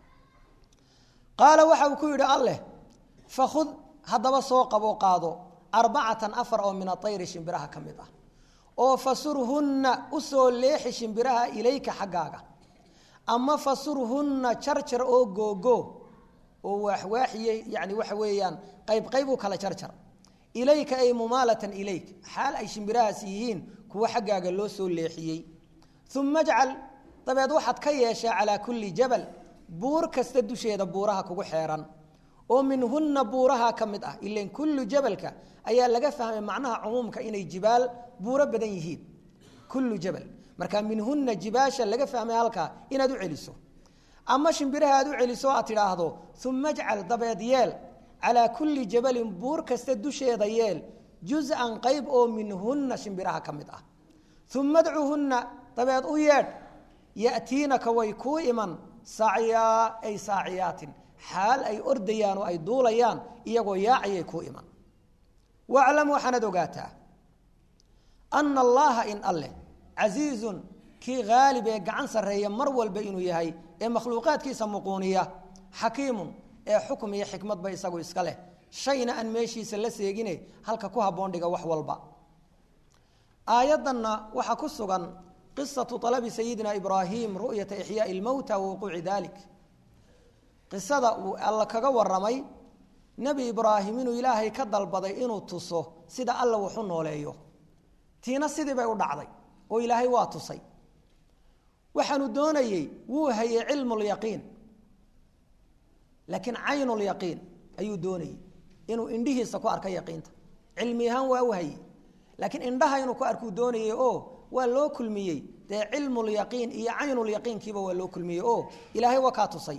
qaala waxa uu ku yidhi alleh fakhud haddaba soo qabo qaado arbacatan afar oo min atayri shimbiraha ka mid ah oo fasurhunna usoo leexi shimbiraha ilayka xaggaaga ama fasurhunna jarjar oo googo oo waaxwaaxiye yani waxa weeyaan qayb qayb u kala jarjar ilayka ay mumaalatan ilayk xaal ay shimbirahaasi yihiin kuwa xaggaaga loo soo leexiyey uma ajcal dabeed waxaad ka yeeshaa calaa kulli jabal buur kasta dusheeda buuraha kugu xeeran oo minhunna buuraha ka mid ah ilan kullu jabalka ayaa laga fahmay macnaha cumuumka inay jibaal buuro badan yihiin kullu jabal marka minhunna jibaasha laga fahmay halkaa inaad u celiso ama shimbiraha aad u celiso aad tidhaahdo uma ajcal dabeed yeel calaa kulli jabalin buur kasta dusheeda yeel juz-an qayb oo minhunna shimbiraha ka mid ah uma adcuhunna dabeed u yeedh ya'tiinaka way kuu iman sacyaa ay saaciyaatin xaal ay ordayaan oo ay duulayaan iyagoo yaacayay kuu iman waclam waxaanaad ogaataa ana allaha in alleh casiizun kii haalib ee gacan sarreeya mar walba inuu yahay ee makhluuqaadkiisa muquuniya xakiimun ee xukm iyo xikmadba isagu iska leh shayna aan meeshiisa la seegine halka ku habboon dhiga wax walba aayaddanna waxaa ku sugan qisatu alabi sayidina ibraahim ru'yata ixyaai ilmowta wa wuquuci dalik qisada uu alla kaga waramay nebi ibraahim inuu ilaahay ka dalbaday inuu tuso sida alla waxu nooleeyo tiina sidii bay u dhacday oo ilaahay waa tusay waxaanu doonayey wuu hayey cilmulyaqiin laakiin caynulyaqiin ayuu doonayey inuu indhihiisa ku arka yaqiinta cilmi ahaan waa u hayey laakiin indhaha inuu ku arkuu doonayey oo waa loo kulmiyey dee cilmulyaqiin iyo caynulyaqiinkiiba waa loo kulmiyey oo ilaahay waa kaa tusay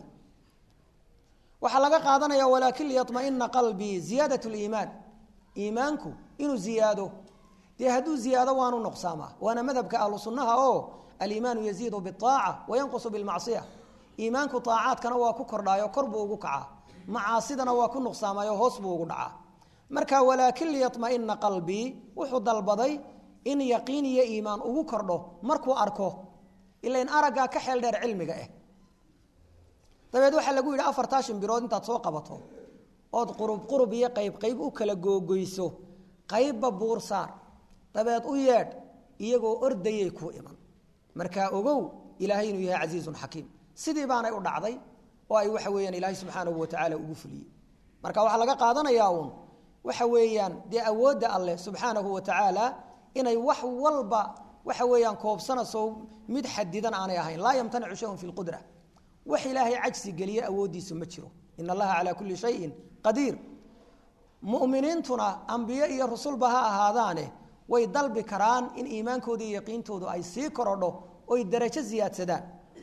waxaa laga qaadanaya walaakin liyaطmaئina qalbii ziyaadat اliimaan iimaanku inuu ziyaado dee hadduu ziyaado waanu nuqsaamaa waana madhabka ahlu sunnaha oo aliimaanu yaziidu biالطaaca wayanqusu biاlmacصiya iimaanku طaacaadkana waa ku kordhaayo kor buu ugu kacaa macaasidana waa ku nuqsaamayo hoos buu ugu dhacaa marka walaakin liyaطmaئina qalbii wuxuu dalbaday in yaqiin iyo iimaan ugu kordho markuu arko ilain araggaa ka xeel dheer cilmiga ah dabeed waxaa lagu yidhi afartaa shimbirood intaad soo qabato ood qurub qurub iyo qayb qayb u kala googoyso qaybba buur saar dabeed u yeedh iyagoo ordayay kuu iman markaa ogow ilaahay inuu yahay casiizun xakiim sidii baanay u dhacday oo ay waxa weeyaan ilaahay subxaanahu watacaala ugu fuliyey marka waxaa laga qaadanayaa uun waxa weeyaan dee awoodda alleh subxaanahu wa tacaala inay wax walba waxa weeyaan koobsanayso mid xadidan aanay ahayn laa yamtanicu shayun fi lqudra wax ilaahay cajsi geliye awooddiisu ma jiro in allaha calaa kulli shayin qadiir mu'miniintuna ambiye iyo rusulba ha ahaadaane way dalbi karaan in iimaankooda iyo yaqiintoodu ay sii korodho oy darajo siyaadsadaan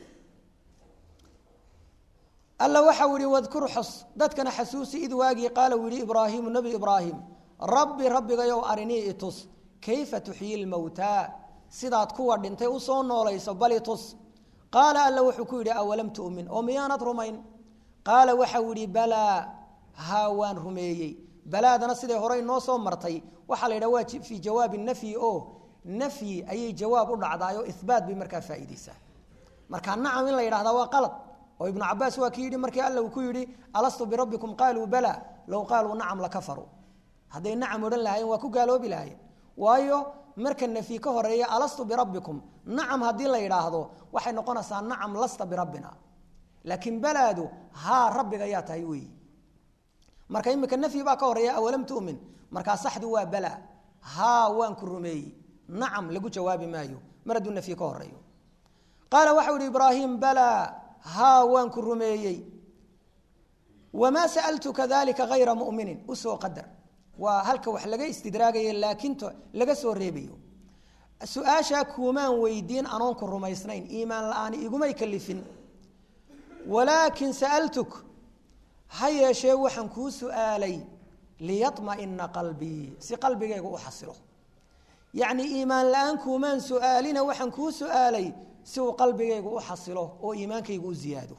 alla waxau yihi wadkur xus dadkana xasuusi id waagii qaala uu yihi ibraahimu nebi ibraahim rabbi rabbigayow arinii itus kayfa tuxyi lmowtaa sidaad kuwa dhintay usoo noolayso bali tus qaala alla wuxuu ku yidhi awalam tu'min oo miyaanad rumayn qaala waxau yihi balaa haa waan rumeeyey balaadana siday horey noo soo martay waxaa la yidhaha waa fii jawaabi nafyi oo nafyi ayay jawaab u dhacdaay oo ihbaat bay markaa faa'iideysaa marka nacam in la yidhahdaa waa qalad oo ibnu cabaas waa ki yidhi markii alla uu ku yidhi alastu birabbikum qaaluu bala low qaaluu nacam lakafaruu hadday nacam odhan lahaayeen waa ku gaaloobi lahaayeen waayo marka nafyi ka horeeya alastu birabbikum nacam haddii la yidhaahdo waxay noqonaysaa nacam lasta birabbina laakiin balaadu haa rabbiga yaa tahay weeyi marka imika nafyi baa ka horeeya awalam tu'min markaa saxdu waa bala haa waan ku rumeeyey nacam lagu jawaabi maayo mar hadduu nafyi ka horeeyo qaala waxau ihi ibraahim bala haa waan ku rumeeyey wamaa sa'altuka dalika hayra mu'minin usoo qadar waa halka wax laga istidraagaya laakiin laga soo reebayo su-aashaa kuumaan weydiin anoon ku rumaysnayn iimaan la-aan igumay kalifin walaakin sa'altuk ha yeeshee waxaan kuu su'aalay liyaطma'ina qalbii si qalbigayga u xasilo yacnii iimaan la-aan kuumaan su'aalina waxaan kuu su'aalay si uu qalbigaygu u xasilo oo iimaankaygu u ziyaado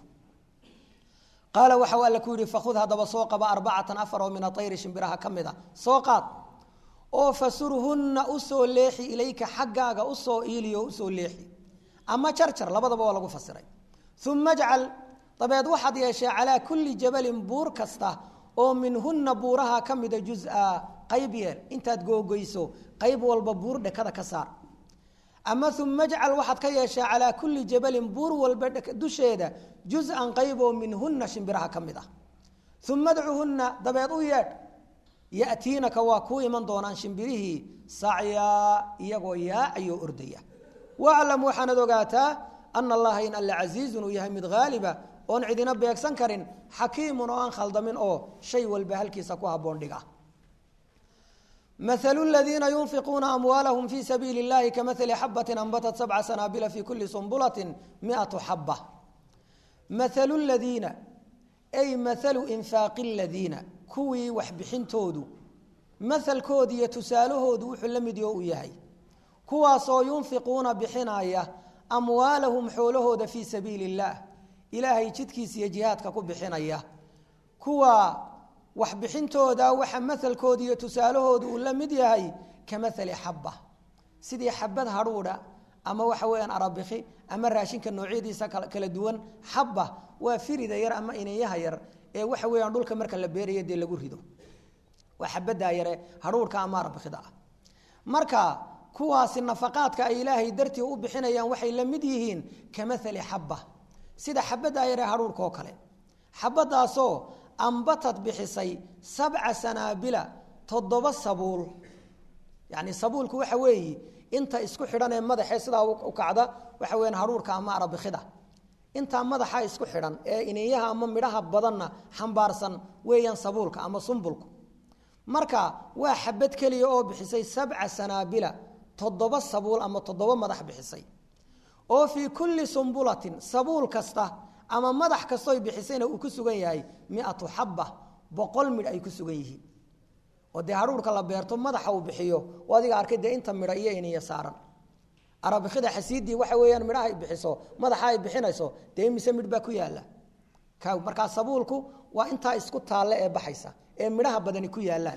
qaala waxau alla ku yidhi fakhud haddaba soo qaba arbacatan afar oo min aayri shimbiraha ka mid a soo qaad oo fasurhunna usoo leexi ilayka xaggaaga usoo iiliyo usoo leexi ama jarjar labadaba waa lagu fasiray uma ajcal dabeed waxaad yeeshee calaa kulli jabalin buur kasta oo minhunna buuraha ka mida juz-a qayb yeel intaad googoyso qayb walba buur dhekada ka saar ama uma ajcal waxaad ka yeeshaa calaa kulli jabalin buur walba dusheeda juz-an qayb oo minhunna shimbiraha ka mid ah uma adcuhunna dabeed u yeedh ya'tiinaka waa kuu iman doonaan shimbirihii sacyaa iyagoo yaacayoo ordaya waclam waxaanad ogaataa ana allaha in alla casiizun uu yahay mid haaliba oon cidina beegsan karin xakiimun oo aan khaldamin oo shay walba halkiisa ku habboon dhiga مثل الذين ينفقون أموالهم في سبيل الله كمثل حبة أنبتت سبع سنابل في كل سنبلة مئة حبة mathalu ladiina ay mathalu infaaqi ladiina kuwii waxbixintoodu mahalkooda iyo tusaalahoodu wuxuu la mid yoo uu yahay kuwaasoo yunfiquuna bixinaya amwaalahum xoolahooda fii sabiili illaah ilaahay jidkiisa iyo jihaadka ku bixinaya kuwa waxbixintooda waxa mahalkooda iyo tusaalahooda uu la mid yahay ka mahali xabba sidii xabad hadhuudha ama waxa weeyaan arabiki ama raashinka noocyadiisa kala duwan xabba waa firida yar ama iniyaha yar ee waxa weeyaan dhulka marka la beeraya dee lagu rido waa xabadaa yare hadhuurhka ama arabikida ah marka kuwaasi nafaqaadka ay ilaahay dartii u bixinayaan waxay la mid yihiin ka mahali xabba sida xabadaa yare hadhuurka oo kale xabadaasoo ambatad bixisay sabca sanaabila toddoba sabuul yani sabuulku waxa weeyi inta isku xidhan ee madaxee sidaa u kacda waxa weyaan hadhuurka ama arabikida intaa madaxa isku xidhan ee iniyaha ama midhaha badanna xambaarsan weeyaan sabuulka ama sumbulku marka waa xabad keliya oo bixisay sabca sanaabila toddoba sabuul ama toddoba madax bixisay oo fii kulli sumbulatin sabuul kasta ama madax kastoy bixisayna uu ku sugan yahay miatu xabba boqol midh ay ku sugan yihiin oo dee hadhuurka la beerto madaxa uu bixiyo oo adiga arkay dee inta midha iyo iniya saaran arabikida xasiidii waxa weeyaan midhaha ay bixiso madaxa ay bixinayso dee mise midh baa ku yaala markaa sabuulku waa intaa isku taalle ee baxaysa ee midhaha badani ku yaalaan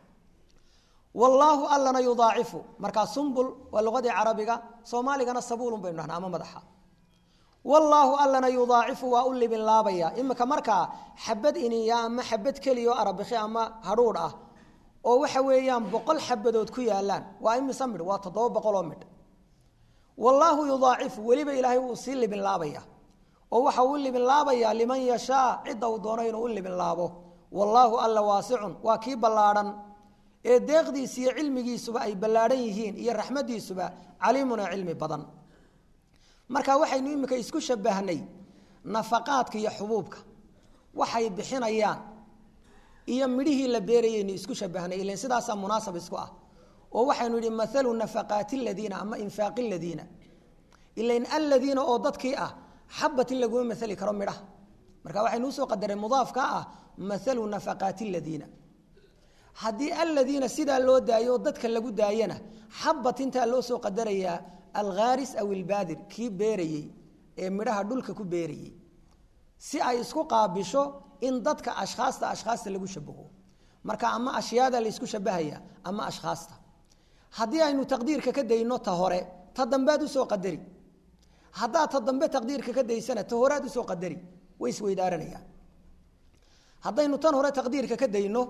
wallaahu allana yudaacifu markaa sumbul waa luqadii carabiga soomaaligana sabuulun baynu dhahnaa ama madaxa wallaahu allana yudaacifu waa u libin laabaya imika markaa xabad iniya ama xabad keliya oo arabiki ama hadhuudh ah oo waxa weeyaan boqol xabadood ku yaalaan waa imise midh waa toddoba boqol oo midh wallaahu yudaacifu weliba ilaahay wuu sii libin laabaya oo waxa uu libin laabayaa liman yashaa cidda uu doono inuu u libin laabo wallaahu alla waasicun waa kii ballaadhan ee deeqdiisa iyo cilmigiisuba ay ballaadhan yihiin iyo raxmadiisuba caliimuna cilmi badan marka waxaynu imika isku shabahnay nafaqaadka iyo xubuubka waxay bixinayaan iyo midhihii la beerayaynu isku shabahnay ilan sidaasaa munaasab isku ah oo waxaynu idhi maalu nafaqaati ladiina ama infaaqi ladiina ilan aladiina oo dadkii ah xabatin laguma maali karo midhaha marka waxaynu usoo qadareen mudaafka ah maalu nafaqaati ladiina haddii aladiina sidaa loo daayo oo dadka lagu daayana xabatintaa loo soo qadarayaa alkhaaris aw ilbaadir kii beerayey ee midhaha dhulka ku beerayey si ay isku qaabisho in dadka ashkhaasta ashkhaasta lagu shabaho marka ama ashyaada laysku shabahaya ama ashkhaasta haddii aynu taqdiirka ka dayno ta hore ta dambead usoo qadari haddaad ta dambe taqdiirka ka daysana ta horead usoo qadari way isweydaaranayaan haddaynu tan hore taqdiirka ka dayno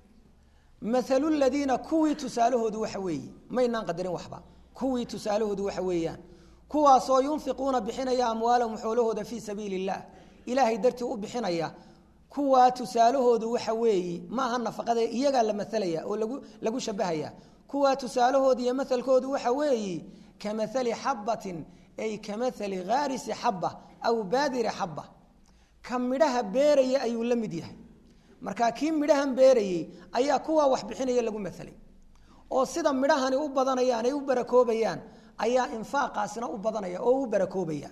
maalu ladiina kuwii tusaalahoodu waxa weeye maynaan qadarin waxba kuwii tusaalahoodu waxa weeyaan kuwaasoo yunfiquuna bixinaya amwaalahum xoolahooda fii sabiili illaah ilaahay dartii u bixinaya kuwaa tusaalahoodu waxa weeye maaha nafaqada iyagaa la masalaya oo lagu lagu shabahaya kuwaa tusaalahoodu iyo mahalkoodu waxa weeye ka maali xabatin ay ka maali haarisi xaba aw baadiri xaba ka midhaha beeraya ayuu la mid yahay markaa kii midhahan beerayey ayaa kuwaa wax bixinaya lagu masalay oo sida midhahani u badanayaan ay u barakoobayaan ayaa infaaqaasina u badanaya oo u barakoobaya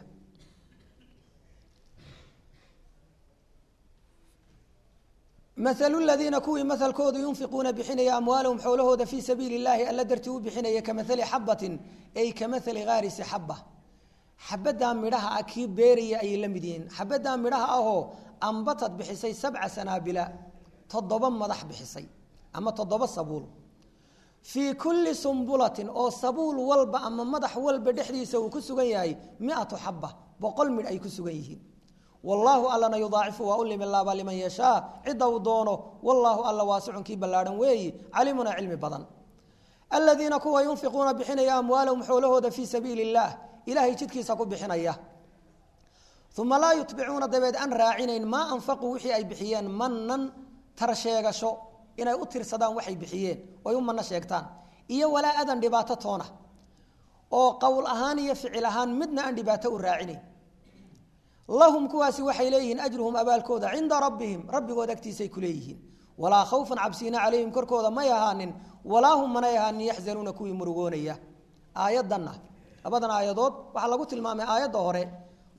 maalu ladiina kuwii maalkoodu yunfiquuna bixinaya amwaalahum xoolahooda fii sabiili illaahi alla dartii u bixinaya ka maali xabatin ay ka maali haarisi xaba xabadaa midhaha ah kii beeraya ayay la mid yihiin xabadaa midhaha ahoo ambatad bixisay sabca sanaabila toddoba madax bixisay ama toddoba sabuul fii kulli sumbulatin oo sabuul walba ama madax walba dhexdiisa uu ku sugan yahay miatu xaba boqol midh ay ku sugan yihiin wallaahu allana yudaacifu waa u limin laabaa liman yashaa cidda uu doono wallaahu alla waasicun kii ballaadhan weeyi calimuna cilmi badan aladiina kuwa yunfiquuna bixinaya amwaalahum xoolahooda fii sabiili illaah ilaahay jidkiisa ku bixinaya uma laa yutbicuuna dabeed aan raacinayn maa anfaquu wixii ay bixiyeen manan tarsheegasho inay u tirsadaan waxay bixiyeen oy u manno sheegtaan iyo walaa adan dhibaato toona oo qowl ahaan iyo ficil ahaan midna aan dhibaato u raacinayn lahum kuwaasi waxay leeyihiin ajruhum abaalkooda cinda rabbihim rabbigood agtiisay ku leeyihiin walaa khawfan cabsiina calayhim korkooda may ahaanin walaa hum manay ahaanin yaxzanuuna kuwii murugoonaya aayaddanna labadan aayadood waxaa lagu tilmaamay aayadda hore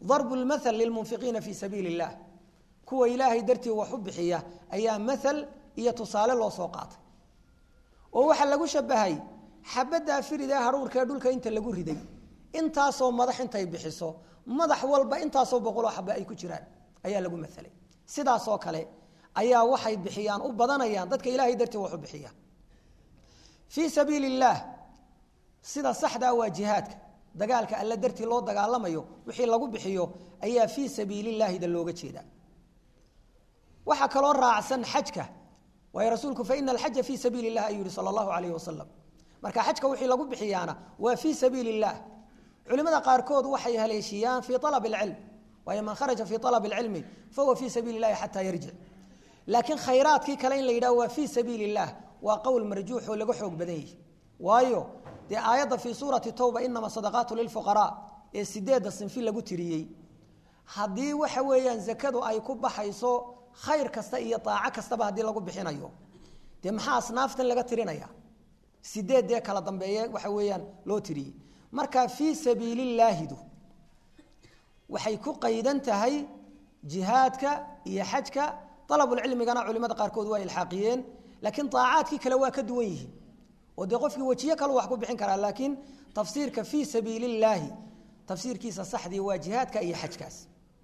darbu lmathal lilmunfiqiina fii sabiili illah kuwa ilaahay dartii wax u bixiya ayaa mathal iyo tusaale loo soo qaatay oo waxaa lagu shabahay xabaddaa firidee haruurkaee dhulka inta lagu riday intaasoo madax intay bixiso madax walba intaasoo boqoloo xaba ay ku jiraan ayaa lagu maelay sidaasoo kale ayaa waxay bixiyaan u badanayaan dadka ilaahay dartii wax u bixiya fii sabiili illaah sida saxdaa waa jihaadka dagaalka alle dartii loo dagaalamayo wixii lagu bixiyo ayaa fii sabiilillaahida looga jeedaa waxaa kaloo raacsan xajka waayo rasuulku faina alxaja fii sabiili illah ayuu yihi sala allahu alayhi wasalam marka xajka wixii lagu bixiyaana waa fii sabiili illah culimada qaarkood waxay haleeshiyaan fii alab alcilm waayo man kharaja fii alab alcilmi fahuwa fii sabiili illahi xataa yarjic laakiin khayraadkii kale in la yidhaho waa fii sabiili illah waa qowl marjuux oo laga xoog badan yahi waayo dee aayadda fii suurati towba inama sadaqaatu lilfuqaraa ee sideedda sinfi lagu tiriyey haddii waxa weeyaan zakadu ay ku baxayso khayr kasta iyo daaco kastaba haddii lagu bixinayo dee maxaa asnaaftan laga tirinaya sideeddee kala dambeeye waxa weeyaan loo tiriyey marka fii sabiilillaahidu waxay ku qaydan tahay jihaadka iyo xajka alabulcilmigana culimada qaarkood waa ilxaaqiyeen laakiin daacaadkii kale waa ka duwan yihiin oo dee qofkii wejiye kalu wax ku bixin karaa laakiin tafsiirka fii sabiili illaahi tafsiirkiisa saxdii waa jihaadka iyo xajkaas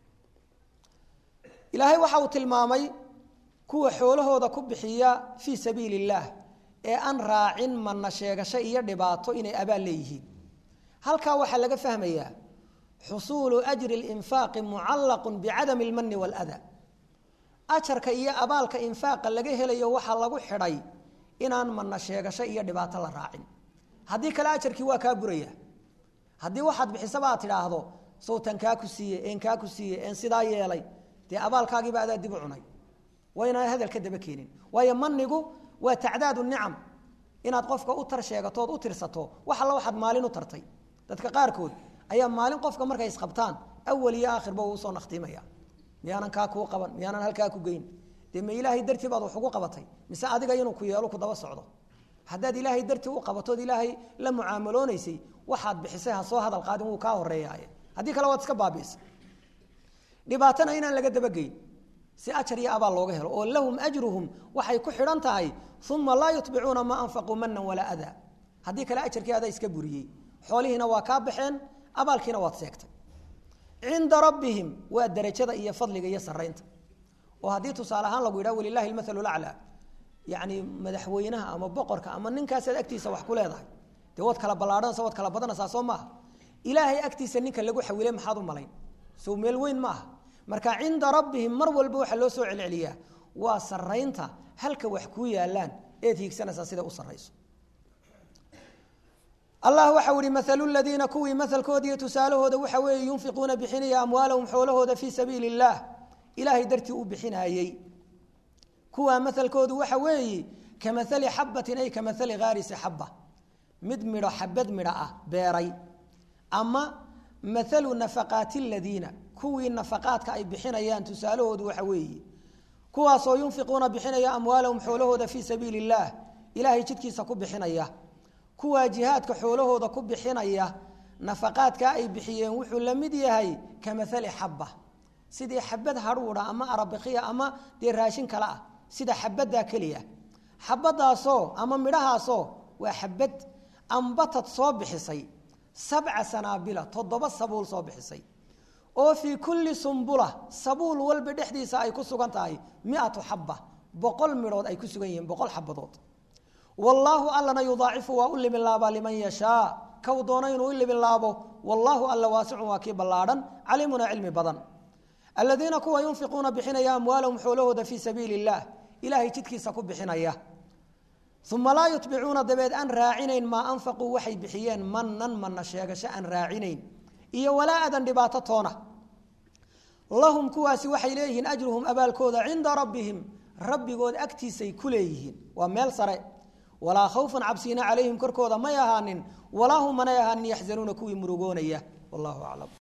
ilaahay waxa uu tilmaamay kuwa xoolahooda ku bixiya fii sabiili illaah ee aan raacin manna sheegasho iyo dhibaato inay abaal leeyihiin halkaa waxaa laga fahmayaa xusuulu ajri linfaaqi mucallaqu bicadami almani waaladaa ajarka iyo abaalka infaaqa laga helayo waxaa lagu xidhay inaan manna sheegasho iyo dhibaato la raacin haddii kale ajarkii waa kaa buraya haddii waxaad bixisaba aad tidhaahdo sawtan kaa ku siiye een kaa ku siiye een sidaa yeelay dee abaalkaagiiba adaa dib u cunay waa inaan hadal ka daba keenin waayo manigu waa tacdaadu nicam inaad qofka u tar sheegatood u tirsato wax alla waxaad maalin u tartay dadka qaarkood ayaa maalin qofka markay isqabtaan awal iyo aakhirba uu usoo nakhtiimaya miyaanan kaa kuu qaban miyaanan halkaa ku geyn dee ma ilaahay dartii baad wax ugu qabatay mise adiga inuu ku yeelo ku daba socdo haddaad ilaahay dartii u qabatood ilaahay la mucaamaloonaysay waxaad bixisay ha soo hadal qaadin wuu kaa horeeyaaye haddii kale waad iska baabiisa dhibaatana inaan laga dabageyn si ajar iyo abaal looga helo oo lahum ajruhum waxay ku xidhan tahay uma laa yutbicuuna maa anfaquu manan walaa adaa haddii kale ajarkii adaa iska buriyey xoolihiina waa kaa baxeen abaalkiina waad seegtay cinda rabbihim waa darajada iyo fadliga iyo saraynta oo haddii tusaale ahaan lagu yidhaha walilahi lmathalu laclaa yacni madaxweynaha ama boqorka ama ninkaasaad agtiisa wax ku leedahay dee waad kala ballaadhanaysa waad kala badanaysaa soo maaha ilaahay agtiisa ninka lagu xawilay maxaad u malayn sow meel weyn maaha marka cinda rabbihim mar walba waxaa loo soo celceliyaa waa saraynta halka wax kuu yaalaan eed hiigsanaysaa sida u sarayso allah waxa uhi maalu ladiina kuwii maalkoodiiyo tusaalahooda waxa weeye yunfiquuna bixinaya amwaalahum xoolahooda fii sabiili اllah ilaahay dartii u bixinaayey kuwaa maalkoodu waxa weeye kamaali xabatin ay kamaali haarisi xaba mid midho xabad midho ah beeray ama maalu nafaqaati ladiina kuwii nafaqaadka ay bixinayaan tusaalahoodu waxa weeye kuwaasoo yunfiquuna bixinaya amwaalahum xoolahooda fii sabiili اllah ilaahay jidkiisa ku bixinaya kuwaa jihaadka xoolahooda ku bixinaya nafaqaadkaa ay bixiyeen wuxuu la mid yahay ka maali xaba sidii xabad hadhuudha ama arabikiya ama dee raashin kale ah sida xabaddaa keliya xabadaasoo ama midhahaasoo waa xabad ambatad soo bixisay sabca sanaabila toddoba sabuul soo bixisay oo fii kulli sumbula sabuul walba dhexdiisa ay ku sugan tahay miatu xaba boqol midhood ay ku sugan yihiin boqol xabadood wallaahu allana yudaacifu waa u limin laabaa liman yashaa kow doona inuu u limin laabo wallaahu alla waasicun waa kii ballaadhan caliimuna cilmi badan aladiina kuwa yunfiquuna bixinaya amwaalahum xoolahooda fii sabiili illaah ilaahay jidkiisa ku bixinaya uma laa yutbicuuna dabeed aan raacinayn maa anfaquu waxay bixiyeen manan mana sheegasho aan raacinayn iyo walaa adan dhibaato toona lahum kuwaasi waxay leeyihiin ajruhum abaalkooda cinda rabbihim rabbigood agtiisay ku leeyihiin waa meel sare walaa khawfan cabsiina calayhim korkooda may ahaanin walaa hum manay ahaanin yaxzanuuna kuwii murugoonaya wallahu aclam